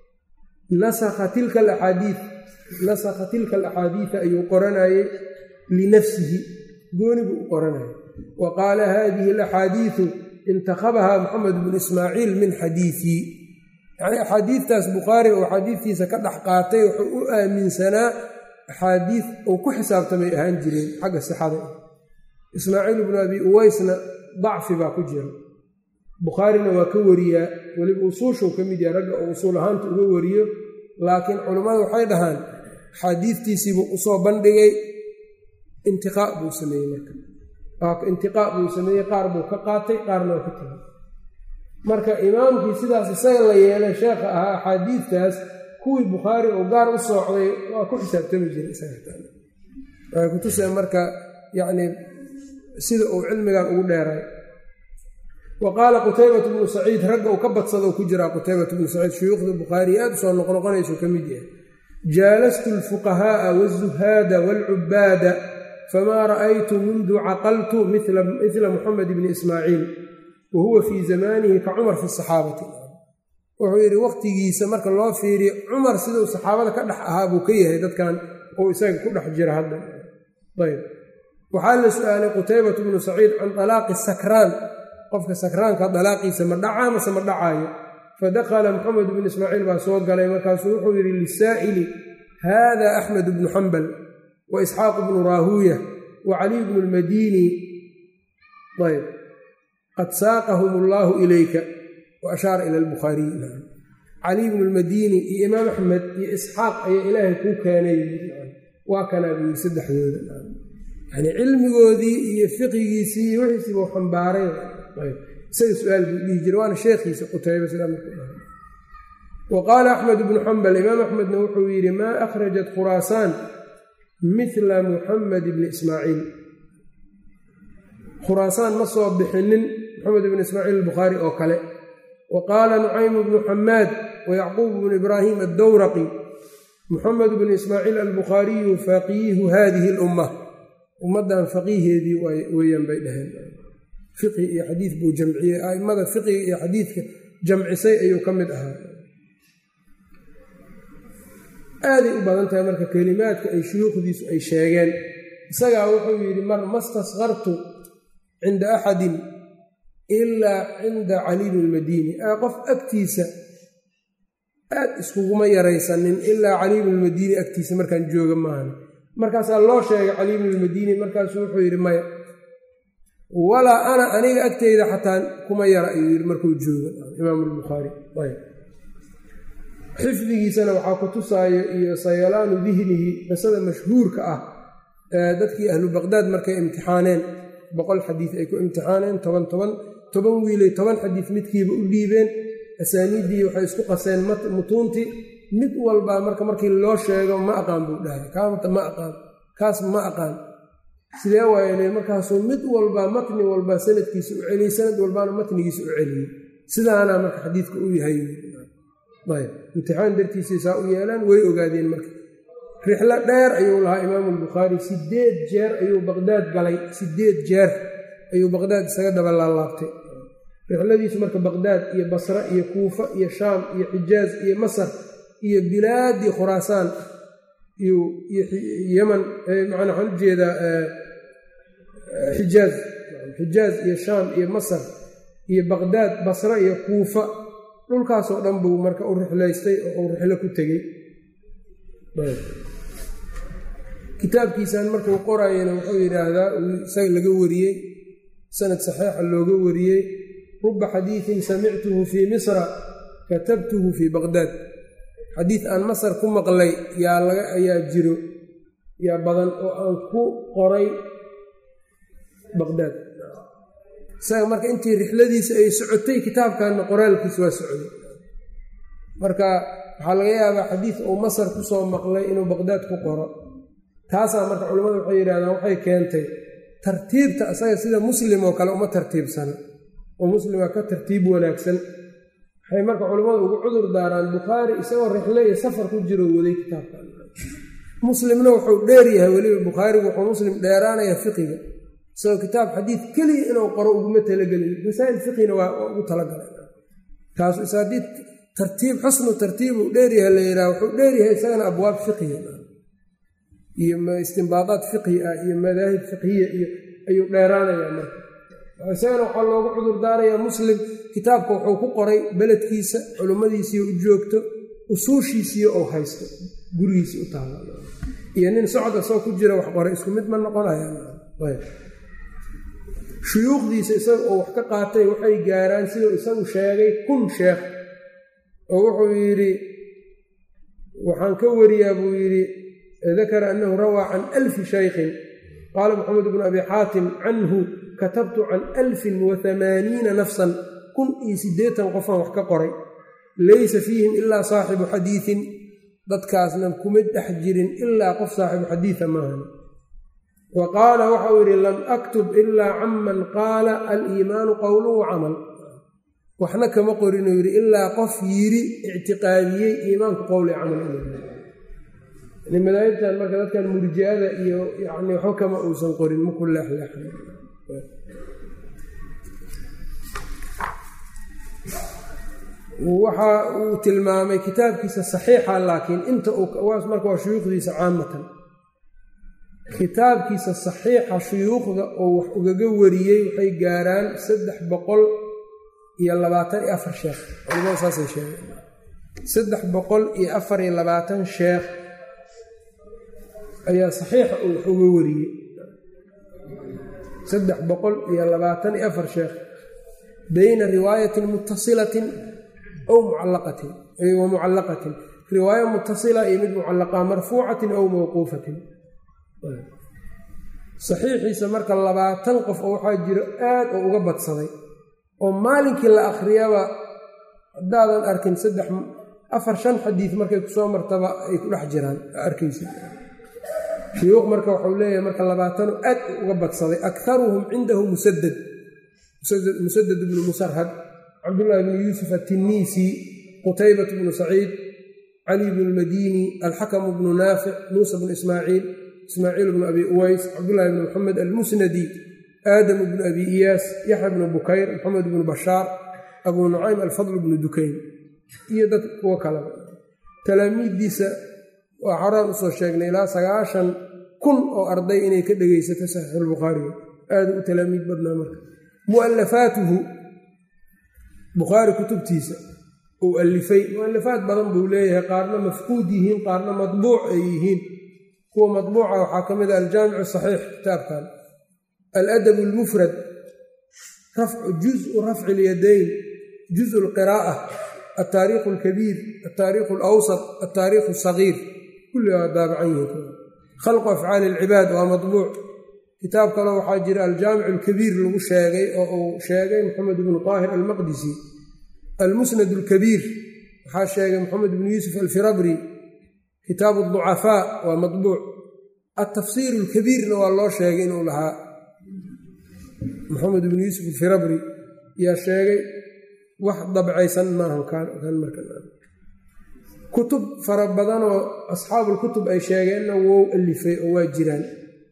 nasakha tilka alaxaadiid nasakha tilka alaxaadiida ayuu qoranayey linafsihi gooni buu u qoranayay wa qaala haadihi alaxaadiidu intakhabahaa moxamed bnu ismaaciil min xadiidii yacnii axaadiidtaas bukhaari oo axaadiidtiisa ka dhex qaatay wuxuu u aaminsanaa axaadiid uu ku xisaabtamay ahaan jireen xagga sixada ismaaciil bnu abi uwaysna dacfi baa ku jira bukhaarina waa ka wariyaa weliba usuushuu ka mid yahay ragga oo usuul ahaanta uga wariyo laakiin culammada waxay dhahaan axaadiidtiisiibuu usoo bandhigay intiqaa buu sameeyey marka intiqaa buu sameeyey qaar buu ka qaatay qaarna waa ka tegay marka imaamkii sidaas isaga la yeelay sheekha ahaa axaadiidtaas kuwii bukhaari oo gaar u soocday waa ku xisaabtami jiray isaga kutusee marka yacni sida uu cilmigan ugu dheeray wa qaala qutaybatu bnu saciid ragga uu ka badsadou ku jiraa qutaybatu bnu saciid shuyuukhda bukhaari aad usoo noqnoqonaysuu ka mid yahay jaalastu alfuqahaa'a waالzuhaada wاlcubaada famaa ra'aytu mundu caqaltu mila muxamed bni ismaaciil wa huwa fii zamanihi ka cumar fi saxaabati wuxuu yidhi waqtigiisa marka loo fiiriyo cumar siduu saxaabada ka dhex ahaa buu ka yahay dadkan uu isaga ku dhex jira hadda ayb waxaa la su-aalay qutaybatu bnu saciid can alaaqi sakraan qofka sakraanka dalaaqiisa ma dhacaa mase ma dhacaayo fadakhala moxamed bnu ismaaciil baa soo galay markaasuu wuxuu yidhi lisaa'ili haada axmed bnu xambal wa isxaaq bnu raahuuya wa caliy bnu lmadiini ayb qad saaqahum allaahu ilayka wa ashaara ila albukhaariyi caliy bnu lmadiini iyo imaam axmed iyo isxaaq ayaa ilaahay kuu keenay waa kanaa buu yii saddexdooda yani cilmigoodii iyo fiqigiisii iyo wixiisiibuu xambaaray isaga su-aal buu dhihi jira waana sheekhiisa qutayba wa qaala axmed bnu xambal imaam axmedna wuxuu yidhi maa akhrajat khuraasaan mila muxamed bni ismaaciil khuraasaan ma soo bixinin moxamed bni ismaaciil albukhaari oo kale wa qaala nucaymu bnu xamaad wa yacquub bnu ibraahim addowraqi muxamed bnu ismaaciil albukhaariyu faqiihu hadihi alumma ummaddan faqiiheedii weeyaan bay dhaheen fiqhi iyo xadiid buu jamciyey a'immada fiqiga iyo xadiidka jamcisay ayuu ka mid ahaa aaday u badan tahay marka kelimaadka ay shuyuukhdiisu ay sheegeen isagaa wuxuu yidhi mar mastaskartu cinda axadin ilaa cinda caliy bnulmadiini qof agtiisa aad iskuguma yaraysanin ilaa caliy bnulmadiini agtiisa markaan jooga maahan markaasaa loo sheegay caliy bnulmadiini markaasuu wuxuu yidhi maya walaa ana aniga agteyda xataa kuma yara ayuu yidhi markuu joogo imaam albukhaari xifdigiisana waxaa ku tusaayo iyo sayalaanu dihnihi qisada mashhuurka ah dadkii ahlu baqdaad markay imtixaaneen boqol xadiid ay ku imtixaaneen toban toban toban wiilay toban xadiid midkiiba u dhiibeen asaaniiddii waxay isku qaseen mutuuntii mid walbaa marka markii loo sheego ma aqaan buu dhahay kaamata ma aqaan kaas ma aqaan sidee waayele markaasuu mid walbaa matni walbaa sanadkiisa u celiyey sanad walbaana matnigiisa u celiyey sidaana marka xadiidka u yahay ayb imtixaan dartiisay saa u yeelaan way ogaadeen marka rixlo dheer ayuu lahaa imaamu albukhaari sideed jeer ayuu baqdaad galay sideed jeer ayuu baqdaad isaga daba laalaabtay rixladiisu marka baqdaad iyo basra iyo kuufa iyo shaam iyo xijaaz iyo masar iyo bilaadii khuraasaan iyo yeman macnaa waxaan u jeedaa xijaaz xijaaz iyo shaam iyo masar iyo baqdaad basra iyo kuufa dhulkaasoo dhan buu marka u rixlaystay oo uu rixlo ku tegey kitaabkiisan markuu qorayana wuxuu yidhaahdaa isaga laga wariyey sanad saxiixa looga wariyey ruba xadiidin samictuhu fii misra katabtuhu fii baqdaad xadiid aan masar ku maqlay yaa laga ayaa jiro yaa badan oo aan ku qoray baqdaad isaga marka intii rixladiisa ay socotay kitaabkanna qoraalkiisa waa socday marka waxaa laga yaabaa xadiid uu masar ku soo maqlay inuu baqdaad ku qoro taasaa marka culimmadu waxay yidhahdaan waxay keentay tartiibta asaga sida muslim oo kale uma tartiibsana oo muslima ka tartiib wanaagsan waxay marka culimmadu ugu cudur daaraan bukhaari isagoo rixle iyo safar ku jiro waday kitaabkan muslimna wuxuu dheer yahay weliba bukhaarigu wuxuu muslim dheeraanaya fiqiga isagoo kitaab xadiid keliya inuu qoro uguma talagelin masaa'il fiqina waa ugu talagalay taasu is haddii tartiib xusnu tartiibu dheeryahay la yidhaha wuxuu dheeryahay isagana abwaab fiqiya iyo istimbaadaad fiqhi ah iyo madaahib fiqhiya iyo ayuu dheeraanayaa marka isagana waxaa loogu cudur daarayaa muslim kitaabka wuxuu ku qoray beledkiisa culimmadiisiiyo u joogto usuushiisiiyo ou haysto gurigiisi u taala iyo nin socod asoo ku jira wax qoray isku mid ma noqonayashuyuukhdiisa isaga oo wax ka qaatay waxay gaaraan siduu isagu sheegay kun sheekh oo wuxuu yidhi waxaan ka wariyaa buu yidhi dakara annahu rawaa can alfi shaykhin qaala maxamed bnu abi xaatim canhu katabtu can alfin wa hamaaniina nafsan kun iyo siddeetan qofaan wax ka qoray laysa fiihim ilaa saaxibu xadiidin dadkaasna kuma dhex jirin ilaa qof saaxibu xadiida maahan wa qaala waxau yidhi lam aktub ilaa canman qaala aliimaanu qowlun wa camal waxna kama qorinuu yidhi ilaa qof yidhi ictiqaadiyey iimaanku qowli camal inuu madaahibtan marka dadkan murjiada iyo yani waxba kama uusan qorin maku leexleexan waxa uu tilmaamay kitaabkiisa saxiixa laakiin inta marka waa shuyuukhdiisa caamatan kitaabkiisa saxiixa shuyuukhda oo wax ugaga wariyey waxay gaaraan saddex boqol iyo labaatan iyo afar sheekh culimada saasay sheegeen saddex boqol iyo afar iyo labaatan sheekh ayaa saxiixa uu wax uga wariyey saddex boqol iyo labaatan iyo afar sheekh bayna riwaayatin muttasilatin aw mucallaqatin wa mucallaqatin riwaayo muttasila iyo mid mucallaqa marfuucatin aw mawquufatin saxiixiisa marka labaatan qof oo waxaa jiro aad oo uga badsaday oo maalinkii la akhriyaba haddaadan arkin saddex afar shan xadiid markay kusoo martaba ay ku dhex jiraan arkaysa shuyuuq marka waxau leeyahay marka labaatano aad uga badsaday akharuhum cindahu musadad musadad bnu musarhad cabdullaahi bnu yuusuf atiniisi qutaybat bnu saciid cali bnu lmadini alxakamu bnu naafic muusa bnu ismaaciil ismaaciil bnu abi uways cabdullaahi bnu maxamed almusnadi aadamu bnu abi iyaas yaxya bnu bukayr maxamed bnu bashaar abuu nucaym alfadl bnu dukayn iyo dad kuwo kaleba talaamiiddiisa waa xoraan usoo sheegnay ilaa sagaashan kun oo arday inay ka dhegaysato saxiixulbukhaariga aada u talaamiid badnaa marka mu'alafaatuhu bukhaari kutubtiisa uu alifay mu'alafaad badan buu leeyahay qaarna mafquud yihiin qaarna madbuuc ay yihiin kuwa madbuuca waxaa ka mid a aljaamicu saxiix kitaabkan aladab almufrad rafcu juzu rafci lyadayn juzu lqiraa'a altaariikhu alkabiir altaariikhu alawsat altaariikhu asagiir kulli waa daabacan yihiin khalqu afcaali alcibaad waa madbuuc kitaab kaleo waxaa jira aljaamic alkabiir lagu sheegay oo uu sheegay moxamed ibnu taahir almaqdisi almusnad alkabiir waxaa sheegay moxamed ibnu yuusuf alfirabri kitaabu aducafaa waa madbuuc altafsiir alkabiirna waa loo sheegay inuu lahaa moxamed ibnu yuusuf alfirabri yaa sheegay wax dabcaysan maahan kan markakutub fara badanoo asxaabulkutub ay sheegeenna wou alifay oo waa jiraan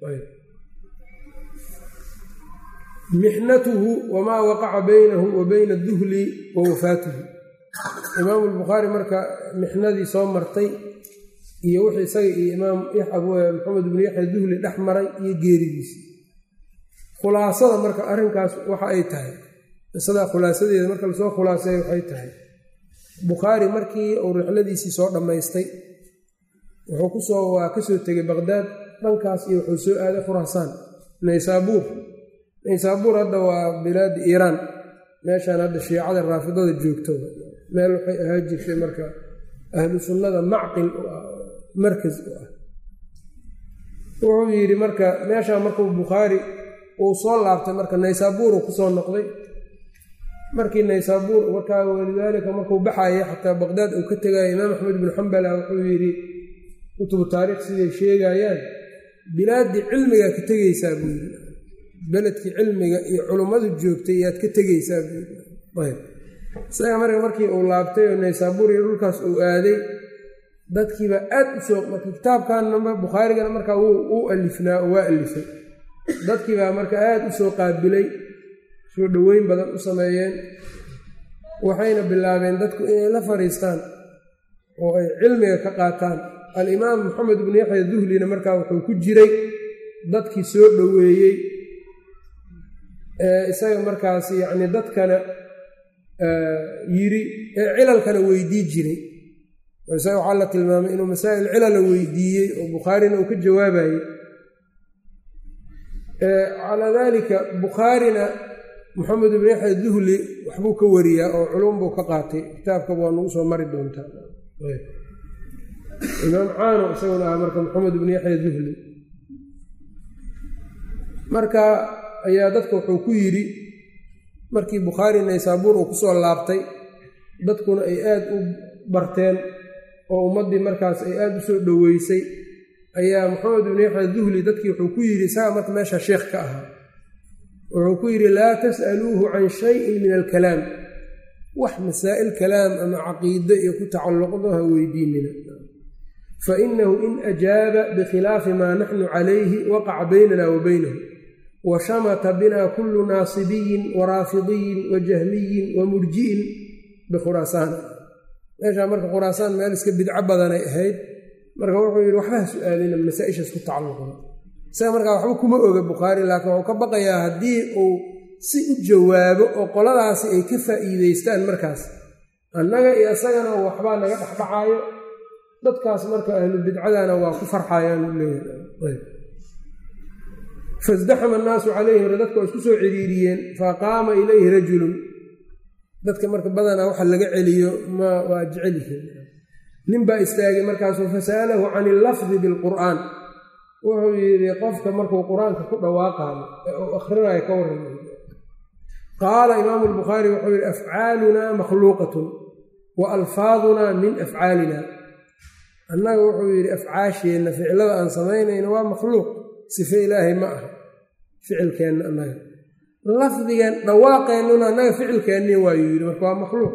mixnatuhu wamaa waqaca baynahu wa bayna aduhli wa wafaatuhu imaamu lbukhaari marka mixnadii soo martay iyo wixii isaga iyo imaam maxamed ibnu yaxya duhli dhex maray iyo geeridiisii khulaasada marka arrinkaas waxa ay tahay qisadaa khulaasadeeda marka lasoo khulaaseey waxay tahay bukhaari markii uu rixladiisii soo dhammaystay wuxuu kusoo waa kasoo tegay baqdaad dhankaas iyo wuxuu soo aaday khuraasaan naysaabuur naysaabuur hadda waa bilaadi iiraan meeshaan hadda shiicada raafidada joogto meel waxay ahaa jirtay marka ahlu sunnada macqil u ah markas u ah wuxuu yidhi marka meeshaa markuu bukhaari uu soo laabtay marka naysaabuuruu kusoo noqday markii naysaabuur markaa walidaalika markuu baxaya xataa baqdaad uu ka tegaya imaam axmed ibnu xambala wuxuu yidhi kutubu taariikh siday sheegayaan bilaaddii cilmigaa ka tegeysaa buu yidhi beledkii cilmiga iyo culummadu joogtay yaad ka tegeysaa buu yidhi isaga marka markii uu laabtay oo naysaabuur iyo dhulkaas uu aaday dadkiibaa aad u soo marka kitaabkanna bukhaarigana markaa wuu alifnaa oo waa alifay dadkiibaa marka aad u soo qaabilay soo dhoweyn badan u sameeyeen waxayna bilaabeen dadku inay la fadhiistaan oo ay cilmiga ka qaataan alimaam maxamed ibnu yaxya duhlina markaa wuxuu ku jiray dadkii soo dhoweeyey isaga markaas yacni dadkana yiri ee cilalkana weydii jiray isaga waxaa la tilmaamay inuu masaa'il cilala weydiiyey oo bukhaarina uu ka jawaabayey calaa daalika bukhaarina moxamed ibnu yaxya duhli waxbuu ka wariyaa oo culum buu ka qaatay kitaabkaba waa nagu soo mari doontaa imaam caano isaguna ah marka moxamed ibnu yaxya duhli marka ayaa dadka wuxuu ku yidhi markii bukhaari naysaabuur uu kusoo laabtay dadkuna ay aad u barteen oo ummaddii markaas ay aad u soo dhoweysay ayaa maxamed ibnu yaxya duhli dadkii wuxuu ku yidhi isaga marka meesha sheekh ka ahaa wuxuu ku yidhi laa tas'aluuhu can shayin min alkalaam wax masaa'il kalaam ama caqiide iyo ku tacalluqdo ha weydiinina fa inahu in ajaaba bikhilaafi maa naxnu calayhi waqaca baynana wa baynahu wa shamata bina kullu naasibiyin wa raafidiyin wa jahmiyin wa murji'in bikhuraasaan meeshaa marka khuraasaan meel iska bidco badanay ahayd marka wuxuu yidhi waxba ha su-aalina masaa-ishaas ku tacalluqda isaga markaa waxba kuma oga bukhaari laakiin wuxuu ka baqayaa haddii uu si u jawaabo oo qoladaasi ay ka faa'iideystaan markaas annaga iyo isagana waxbaa naga dhexdhacaayo dadkaas marka ahlu bidcadana waa ku farxayaan u leeyahay fasdaxama annaasu calayhi hore dadka waa isku soo ciriiriyeen faqaama ilayhi rajulun dadka marka badanaa waxa laga celiyo ma waa jecel yihiin nin baa istaagay markaasuu fasa'alahu can illafdi bilqur'aan wuxuu yidhi qofka markuu qur-aanka ku dhawaaqaayo ee uu akhrinayo ka warrama qaala imaamu albukhaari wuxuu yidhi afcaalunaa makhluuqatun wa alfaadunaa min afcaalina annaga wuxuu yidhi afcaasheenna ficilada aan samaynayno waa makhluuq sife ilaahay ma aha ficilkeenna annaga lafdigan dhawaaqeennuna annaga ficilkeenni waayuu yidhi marka waa makhluuq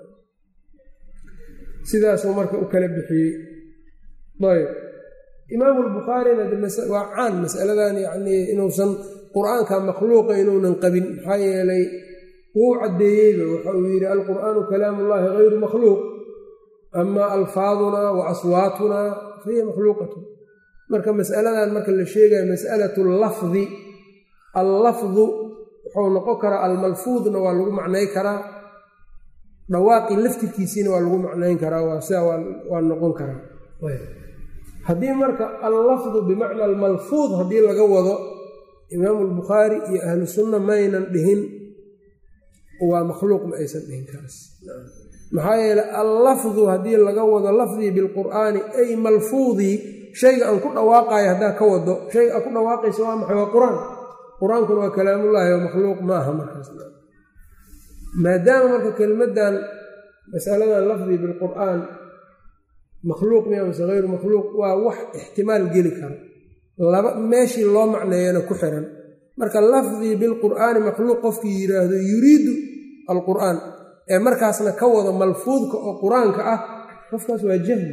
sidaasuu marka u kala bixiyey ayb imaamu lbukhaarina waa caan masaladan yacnii inuusan qur-aanka makhluuqa inuunan qabin maxaa yeelay wuu caddeeyeyba waxa uu yidhi alqur'aanu kalaamu ullahi hayru makhluuq ama alfaadunaa wa aswaatunaa fahiya makhluuqatun marka masaladan marka la sheegaya mas'alatu allafdi allafdu wuxuu noqon karaa almalfuudna waa lagu macnay karaa dhawaaqii laftirkiisiina waa lagu macnayn karaa waa sidaa waa noqon karaa haddii marka allafdu bimacna almalfuud haddii laga wado imaamu albukhaari iyo ahlu sunna maynan dhihin waa makhluuq ma aysan dhihin kaas maxaa yeele allafdu haddii laga wado lafdii bilqur'aani ay malfuudii shayga aan ku dhawaaqayo haddaa ka wado shayga aad ku dhawaaqaysa waa maxay waa qur-aan qur-aankuna waa kalaamullaahi oo makhluuq maaha markaas maadaama marka kelmaddan masaladan lafdii bilqur'aan makhluuq miya mase hayru makhluuq waa wax ixtimaal geli karo laba meeshii loo macneeyana ku xiran marka lafdii bilqur'aani makhluuq qofkii yidhaahdo yuriidu alqur'aan ee markaasna ka wado malfuudka oo qur-aanka ah qofkaas waa jahli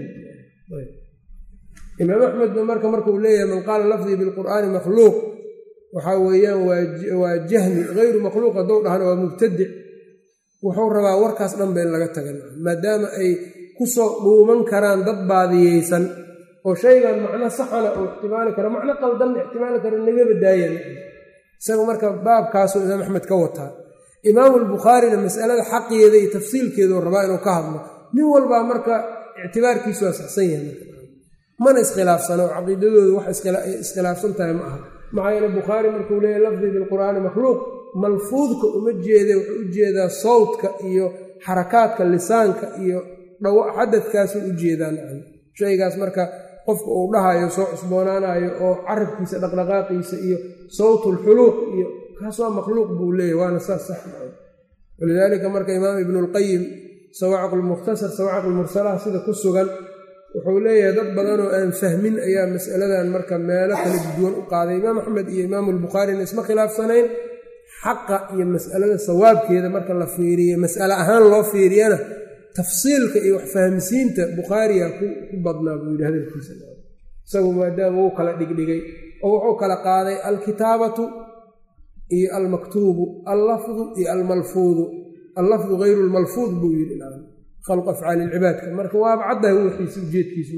imaam axmedba marka markuu leeyahay man qaala lafdii bilqur'aani makhluuq waxaa weeyaan waa jahmi hayru makhluuq haddou dhahna waa mubtadic wuxuu rabaa warkaas dhanba in laga taga maadaama ay kusoo dhuuman karaan dad baadiyeysan oo shaygan macno saxana uu ixtimaali karo macno qaldanna ixtimaali karo nagaba daayan isaga marka baabkaasuu imaam axmed ka wataa imaamu albukhaarina masalada xaqeeda iyo tafsiilkeeduu rabaa inuu ka hadlo nin walbaa marka ictibaarkiisu waa saxsan yahay mana iskhilaafsano caqiidadoodu wax iskhilaafsan tahay ma aha maxaa yeele bukhaari markuu leeyahy lafdii bilqur'aani makhluuq malfuudka uma jeeda wuxuu u jeedaa sawdka iyo xarakaadka lisaanka iyo xadadkaasuu u jeedaan shaygaas marka qofka uu dhahayo soo cusboonaanayo oo carabkiisa dhaqdhaqaaqiisa iyo sawtulxuluuq iyo kaas waa makhluuq buu leeyahy waana saas sax walidaalika marka imaam ibnulqayim sawaacqulmukhtasar sawaacqulmursalaha sida ku sugan wuxuu leeyahay dad badanoo aan fahmin ayaa masaladan marka meelo kala duwan u qaaday imaam axmed iyo imaamu albukhaarina isma khilaafsanayn xaqa iyo masalada sawaabkeeda marka la fiiriyo mas'ale ahaan loo fiiriyana tafsiilka iyo wax fahamsiinta bukhaariga ku badnaa buu yidhi hadalkiisa isagu maadaama uu kala dhigdhigay oo wuxuu kala qaaday alkitaabatu iyo almaktuubu allafdu iyo almalfuudu allafdu hayru lmalfuud buu yidhi khalqu afcaali ilcibaadka marka waaba caddahay wixiisa ujeedkiisu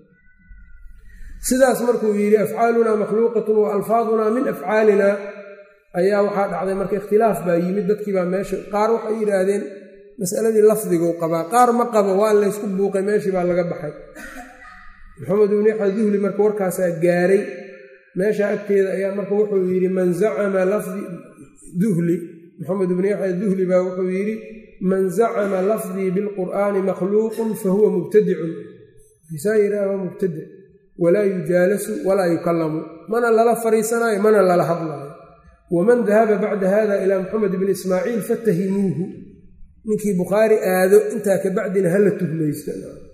sidaas markuu yidhi afcaalunaa makhluuqatun wa alfaadunaa min afcaalina ayaa waxaa dhacday marka ikhtilaaf baa yimid dadkiibaa meesha qaar waxay yidhaahdeen masaladii lafdiguu qabaa qaar ma qabo waa laysku buuqay meeshii baa laga baxay maxamed ibnu yaxya duhli marka warkaasaa gaaray meesha agteeda ayaa marka wuxuu yidhi man zacama lafdi duhli maxamed ibnu yaxya duhli baa wuxuu yidhi man zacama lafdii bilqur'aani makhluuqun fahuwa mubtadicun isaa yidhaha waa mubtadic walaa yujaalasu walaa yukallamu mana lala fariisanaayo mana lala hadlaayo waman dahaba bacda hada ilaa maxamed bni ismaaciil fatahimuuhu ninkii bukhaari aado intaa ka bacdina hala tuhmaysto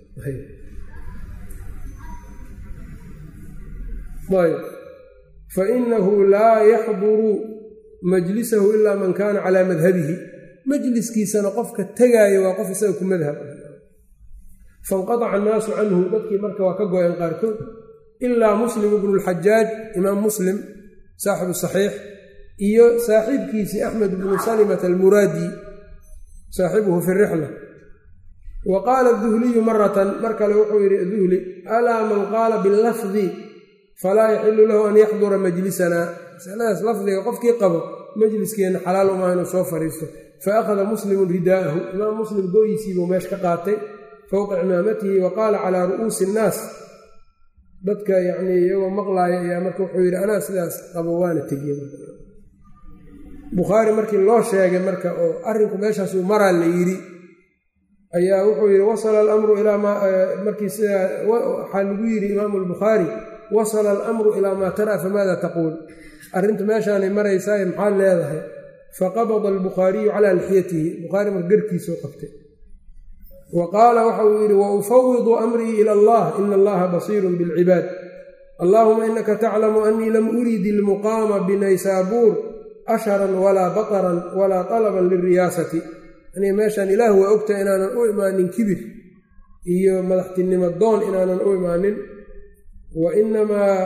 fainahu laa yaxduru majlisahu ilaa man kaana calaa madhabihi majliskiisana qofka tegaayo waa qof isaga ku madhab fainqadaca annaasu canhu dadkii marka waa ka go-een qaarkood ilaa muslim ibnu lxajaaj imaam muslim saaxibu saxiix iyo saaxiibkiisii axmed bnu salimata almuraadi saaxibuhu fi rixla wa qaala duhliyu maratan mar kale wuxuu yidhi duhli alaa man qaala bilafdi falaa yaxilu lahu an yaxdura majlisanaa masaladaas lafdiga qofkii qabo majliskeenna xalaal umaa inuu soo fadhiisto fa akhada muslimun ridaa'ahu imaam muslim gooyisiibuu meesha ka qaatay fowqa cimaamatihi wa qaala calaa ru'uusi innaas dadka yacnii iyagoo maqlaaya ayaa marka wuxuu yidhi anaa sidaas qabo waana tegiye bukhaari markii loo sheegay marka oo arrinku meeshaasuu maraa la yidhi ayaa wuxuu yidhi wasala alamru ilaa maa markii sidaa waxaa lagu yidhi imaamu albukhaari wasala alamru ilaa maa taraa famaada taquul arrintu meeshaanay maraysaaye maxaad leedahay faqabada albukhaariyu calaa lixyatihi bukhaari mar garkiisuu qabtay wa qaala waxa uu yidhi wa ufawidu amrii ila allah ina allaha basiirun bilcibaad allaahuma inaka taclamu anii lam urid ilmuqaama binaysaabuur asharan walaa baqaran walaa talaban lilriyaasati anii meeshaan ilaah waa ogtahay inaanan u imaanin kibir iyo madaxtinimo doon inaanan u imaanin wa inamaa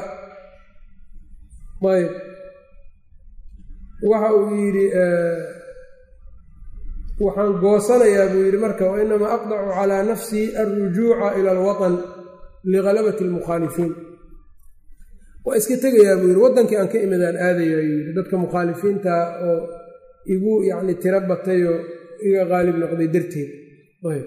ayb waxa uu yidhi waxaan goosanayaa buu yidhi marka wa inamaa aqdacu calaa nafsii alrujuuca ila alwatan ligalabati almukhaalifiin waa iska tegayaa buu yidhi waddankii aan ka imidaan aadayaa yidhi dadka mukhaalifiinta oo igu yacni tiro batayoo iga qaalib noqday darteed ayb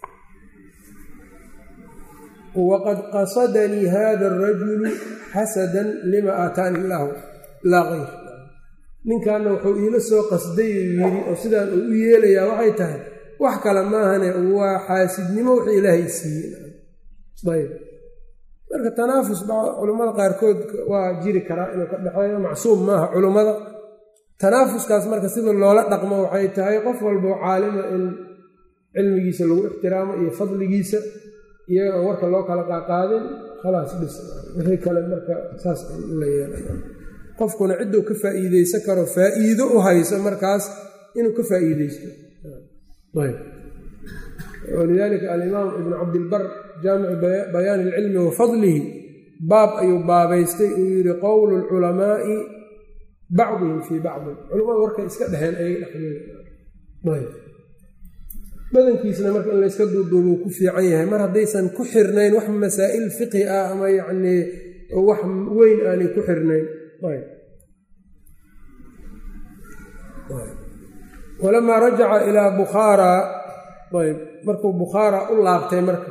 waqad qasadanii hada arajulu xasadan lima aataani illaahu laa kayr ninkanna wuxuu iila soo qasday uu yidhi oo sidaan uu u yeelayaa waxay tahay wax kale maahane waa xaasidnimo wixii ilaahay siiyey ayb marka tanaafus culummada qaarkood waa jiri karaa inuu ka dhexeeyo macsuum maaha culummada tanaafuskaas marka sida loola dhaqmo waxay tahay qof walboo caalima in cilmigiisa lagu ixtiraamo iyo fadligiisa iyaga aan warka loo kala qaaqaadin khalaas dhis wixii kale marka saas la yeela qofkuna cidduu ka faa'iideysan karo faa'iido u hayso markaas inuu ka faa'iideysto walidaalika alimaam ibnu cabdilbar jaamicu bayaani ilcilmi wa fadlihi baab ayuu baabaystay uu yidhi qowlu lculamaa'i bacduhum fii bacdin culamada warkay iska dheheen ayay dhexdeeda badankiisna marka in layska duuduubuu ku fiican yahay mar haddaysan ku xirnayn wax masaa'il fiqhi ah ama yacnii wax weyn aanay ku xirnayn walamaa rajaca ilaa bukhaara ayb markuu bukhaara u laabtay marka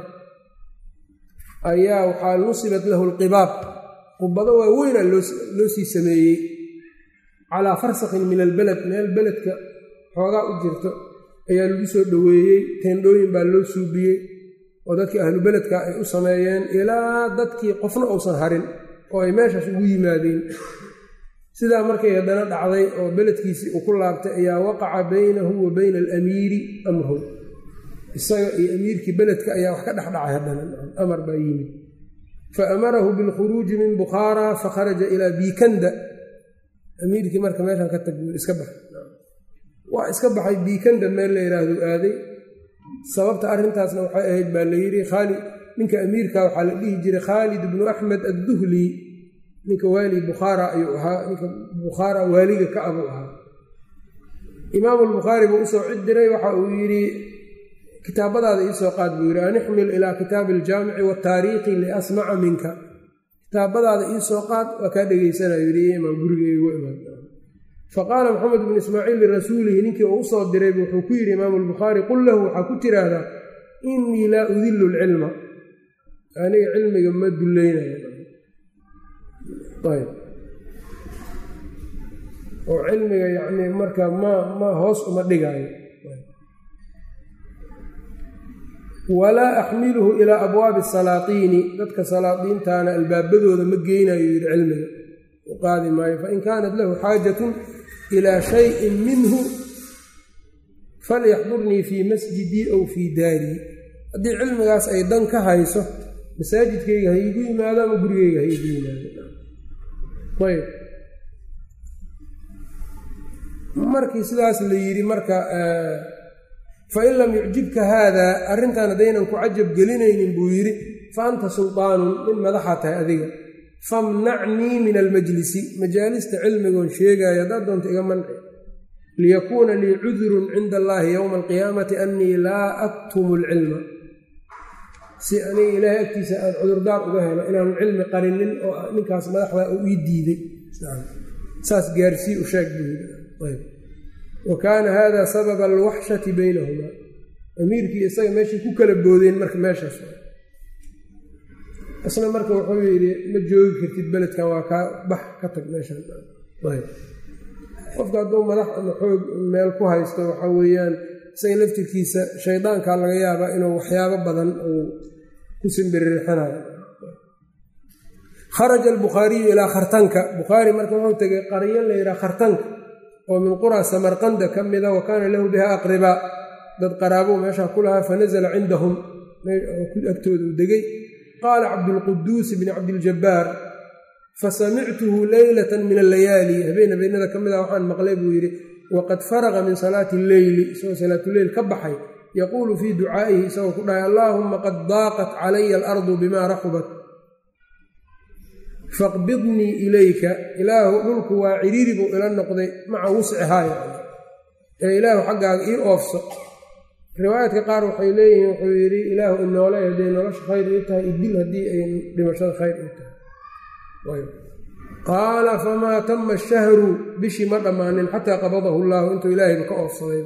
ayaa waxaa nusibat lahu lqibaab qubado waa weynaa loo sii sameeyey calaa farsakin min albeled meel beledka xoogaa u jirto ayaa lagu soo dhoweeyey teendhooyin baa loo suubiyey oo dadkii ahlu beledka ay u sameeyeen ilaa dadkii qofna uusan harin oo ay meeshaas ugu yimaadeen sidaa markay haddana dhacday oo beledkiisii uu ku laabtay ayaa waqaca baynahu wa bayna alamiiri amrun isaga iyo amiirkii beledka ayaa wax ka dhexdhacay haddana amar baa yimid fa amarahu bilkhuruuji min bukhaara fakharaja ilaa biikanda amiirkii marka meeshan ka tag iska bax waa iska baxay biikanda meel la yidhaahdo aaday sababta arrintaasna waxay ahayd baa la yidhi khaalid ninka amiirka waxaa la dhihi jiray khaalid bnu axmed adduhli ninka waali bukhaara ayuu ahaa ninka bukhaara waaliga ka abuu ahaa imaamu lbukhaari buu usoo cid diray waxa uu yidhi kitaabadaada iisoo qaad buu yidhi an ixmil ilaa kitaabi aljaamici waataariikhi liasmaca minka kitaabadaada iisoo qaad waa kaa dhegeysanayo yidhi imaam gurigeygu imaan faqaala maxamed bnu ismaaciil lirasuulihi ninkii uu usoo diraybu wuxuu ku yidhi imaamu albukhaari qul lahu waxaa ku tiraahdaa innii laa udillu lcilma aniga cilmiga ma dulleynayo ayb oo cilmiga yacnii marka ma ma hoos uma dhigaayo walaa axmiluhu ilaa abwaabi salaatiini dadka salaadiintaana albaabadooda ma geynayo yidhi cilmiga u qaadi maayo fain kaanat lahu xaajatun ilaa shayin minhu falyaxdurnii fii masjidii aw fii daarii haddii cilmigaas ay dan ka hayso masaajidkayga ha iigu yimaado ama gurigeyga ha iigu yimaado ayb markii sidaas la yidhi marka fain lam yucjibka haadaa arrintan haddaynan ku cajab gelinaynin buu yidhi fa anta sultaanun nin madaxa tahay adiga famnacnii min almajlisi majaalista cilmigoon sheegaayo haddaad doonta iga manci liyakuuna lii cudurun cinda allaahi yowma alqiyaamati annii laa aktumu alcilma si aniga ilaahay agtiisa aan cudurdaar uga helo inaanu cilmi qarinin oo ninkaas madaxda u ii diiday saas gaarsii u sheeg buu yidhi wa kaana hada sababa alwaxshati baynahumaa amiirkii isaga meeshay ku kala boodeen marka meeshaas isna marka wuxuu yidhi ma joogi kartid beledkan waa kaa bax ka tag meeshan qofka hadduu madax ama xoog meel ku haysto waxa weeyaan isaga laftirkiisa shaydaankaa laga yaabaa inuu waxyaabo badan uu ku simbiririxinayo kharaja albukhaariyu ilaa khartanka bukhaari marka wuxuu tegay qaryo la yidhaha khartanka oo min qura samarqanda ka mida wa kaana lahu biha aqribaa dad qaraabou meeshaa ku lahaa fanasala cindahum agtooda u degay qaala cabdulquduusi bni cabdiljabbaar fasamictuhu leylata min allayaali habeen habeenada ka mid a waxaan maqlay buu yidhi waqad faraqa min salaati alleyli isagoo salaatuleyl ka baxay yaquulu fii ducaa'ihi isagoo ku dhahay allaahumma qad daaqat calaya alardu bima raxubat faqbidnii ilayka ilaahu dhulku waa ciriiri buu ila noqday maca wuscihaa yani ee ilaahu xaggaaga ii oofso riwaayaadka qaar waxay leeyihiin wuxuu yidhi ilaahu inoole hadday nolosha khayr ii tahay idil haddii ay dhimashada khayr ii tahay qaala famaa tama ashahru bishii ma dhammaanin xataa qabadahu llaahu intuu ilaahayba ka oofsaday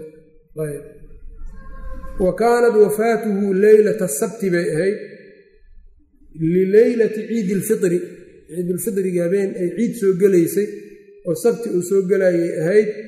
wa kaanat wafaatuhu leylata sabti bay ahayd lileylati ciidi ilfitri ciidulfidriga habeen ay ciid soo gelaysay oo sabti uu soo gelayay ahayd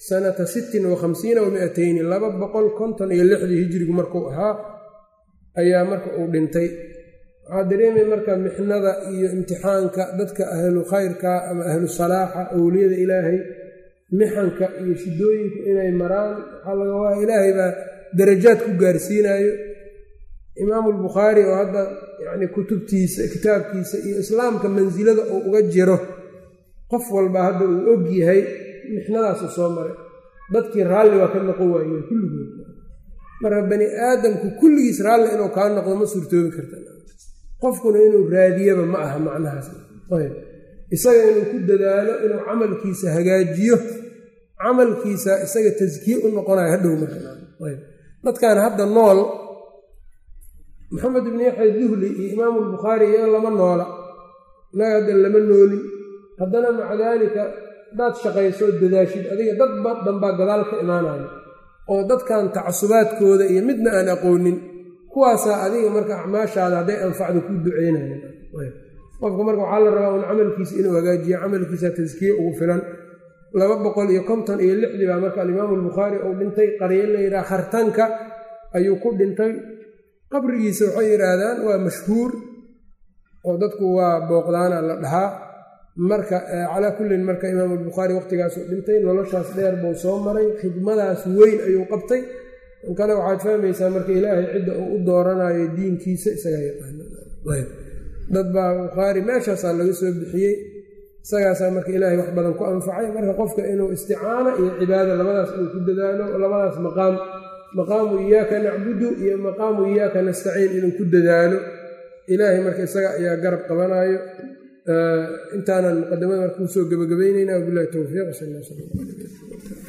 sanata sittin wa khamsiina wa miatayni laba boqol konton iyo lixdii hijirigu markuu ahaa ayaa marka uu dhintay waxaa dareemay marka mixnada iyo imtixaanka dadka ahlu khayrka ama ahlu salaaxa owliyada ilaahay mixanka iyo shidooyinku inay maraan waxaa laga waa ilaahay baa darajaad ku gaarsiinayo imaamu albukhaari oo hadda yacni kutubtiisa kitaabkiisa iyo islaamka mansilada uu uga jiro qof walba hadda uu og yahay mixnadaasu soo maray dadkii raalli waa ka noqon waayeen kulligood marka bani aadamku kulligiis raalli inuu kaa noqdo ma suurtoobi karta qofkuna inuu raadiyaba ma aha macnahaas ayb isaga inuu ku dadaalo inuu camalkiisa hagaajiyo camalkiisa isaga taskiye u noqonayo hadhow markayb dadkan hadda nool maxamed ibni yaxya duhli iyo imaamu albukhaari iyaga lama noola inaga hadda lama nooli haddana maca daalika hadaad shaqayso oo dadaashid adiga dad dhanbaa gadaal ka imaanayo oo dadkan tacasubaadkooda iyo midna aan aqoonin kuwaasaa adiga marka acmaashaada hadday anfacdo ku duceynayan qofka marka waxaa la rabaa un camalkiisa inuu hagaajiyo camalkiisa taskiye ugu filan laba boqol iyo konton iyo lixdii baa marka alimaamu albukhaari uu dhintay qaryo la yidhaha khartanka ayuu ku dhintay qabrigiisa waxay yidhaahdaan waa mashhuur oo dadku waa booqdaana la dhahaa marka calaa kullin marka imaamu albukhaari waqtigaasuu dhintay noloshaas dheer buu soo maray khidmadaas weyn ayuu qabtay in kale waxaad fahmaysaa marka ilaahay cidda uu u dooranayo diinkiisa isagaa yaqaana dad baa bukhaari meeshaasaa laga soo bixiyey isagaasaa marka ilaahay wax badan ku anfacay marka qofka inuu isticaana iyo cibaada labadaas inuu ku dadaalo labadaas maqaam maqaamu iyaaka nacbudu iyo maqaamu iyaaka nastaciin inuu ku dadaalo ilaahay marka isaga ayaa garab qabanayo intaanan muqadamada marka kusoo gebagabeyneyna wabilahi towfiiq sal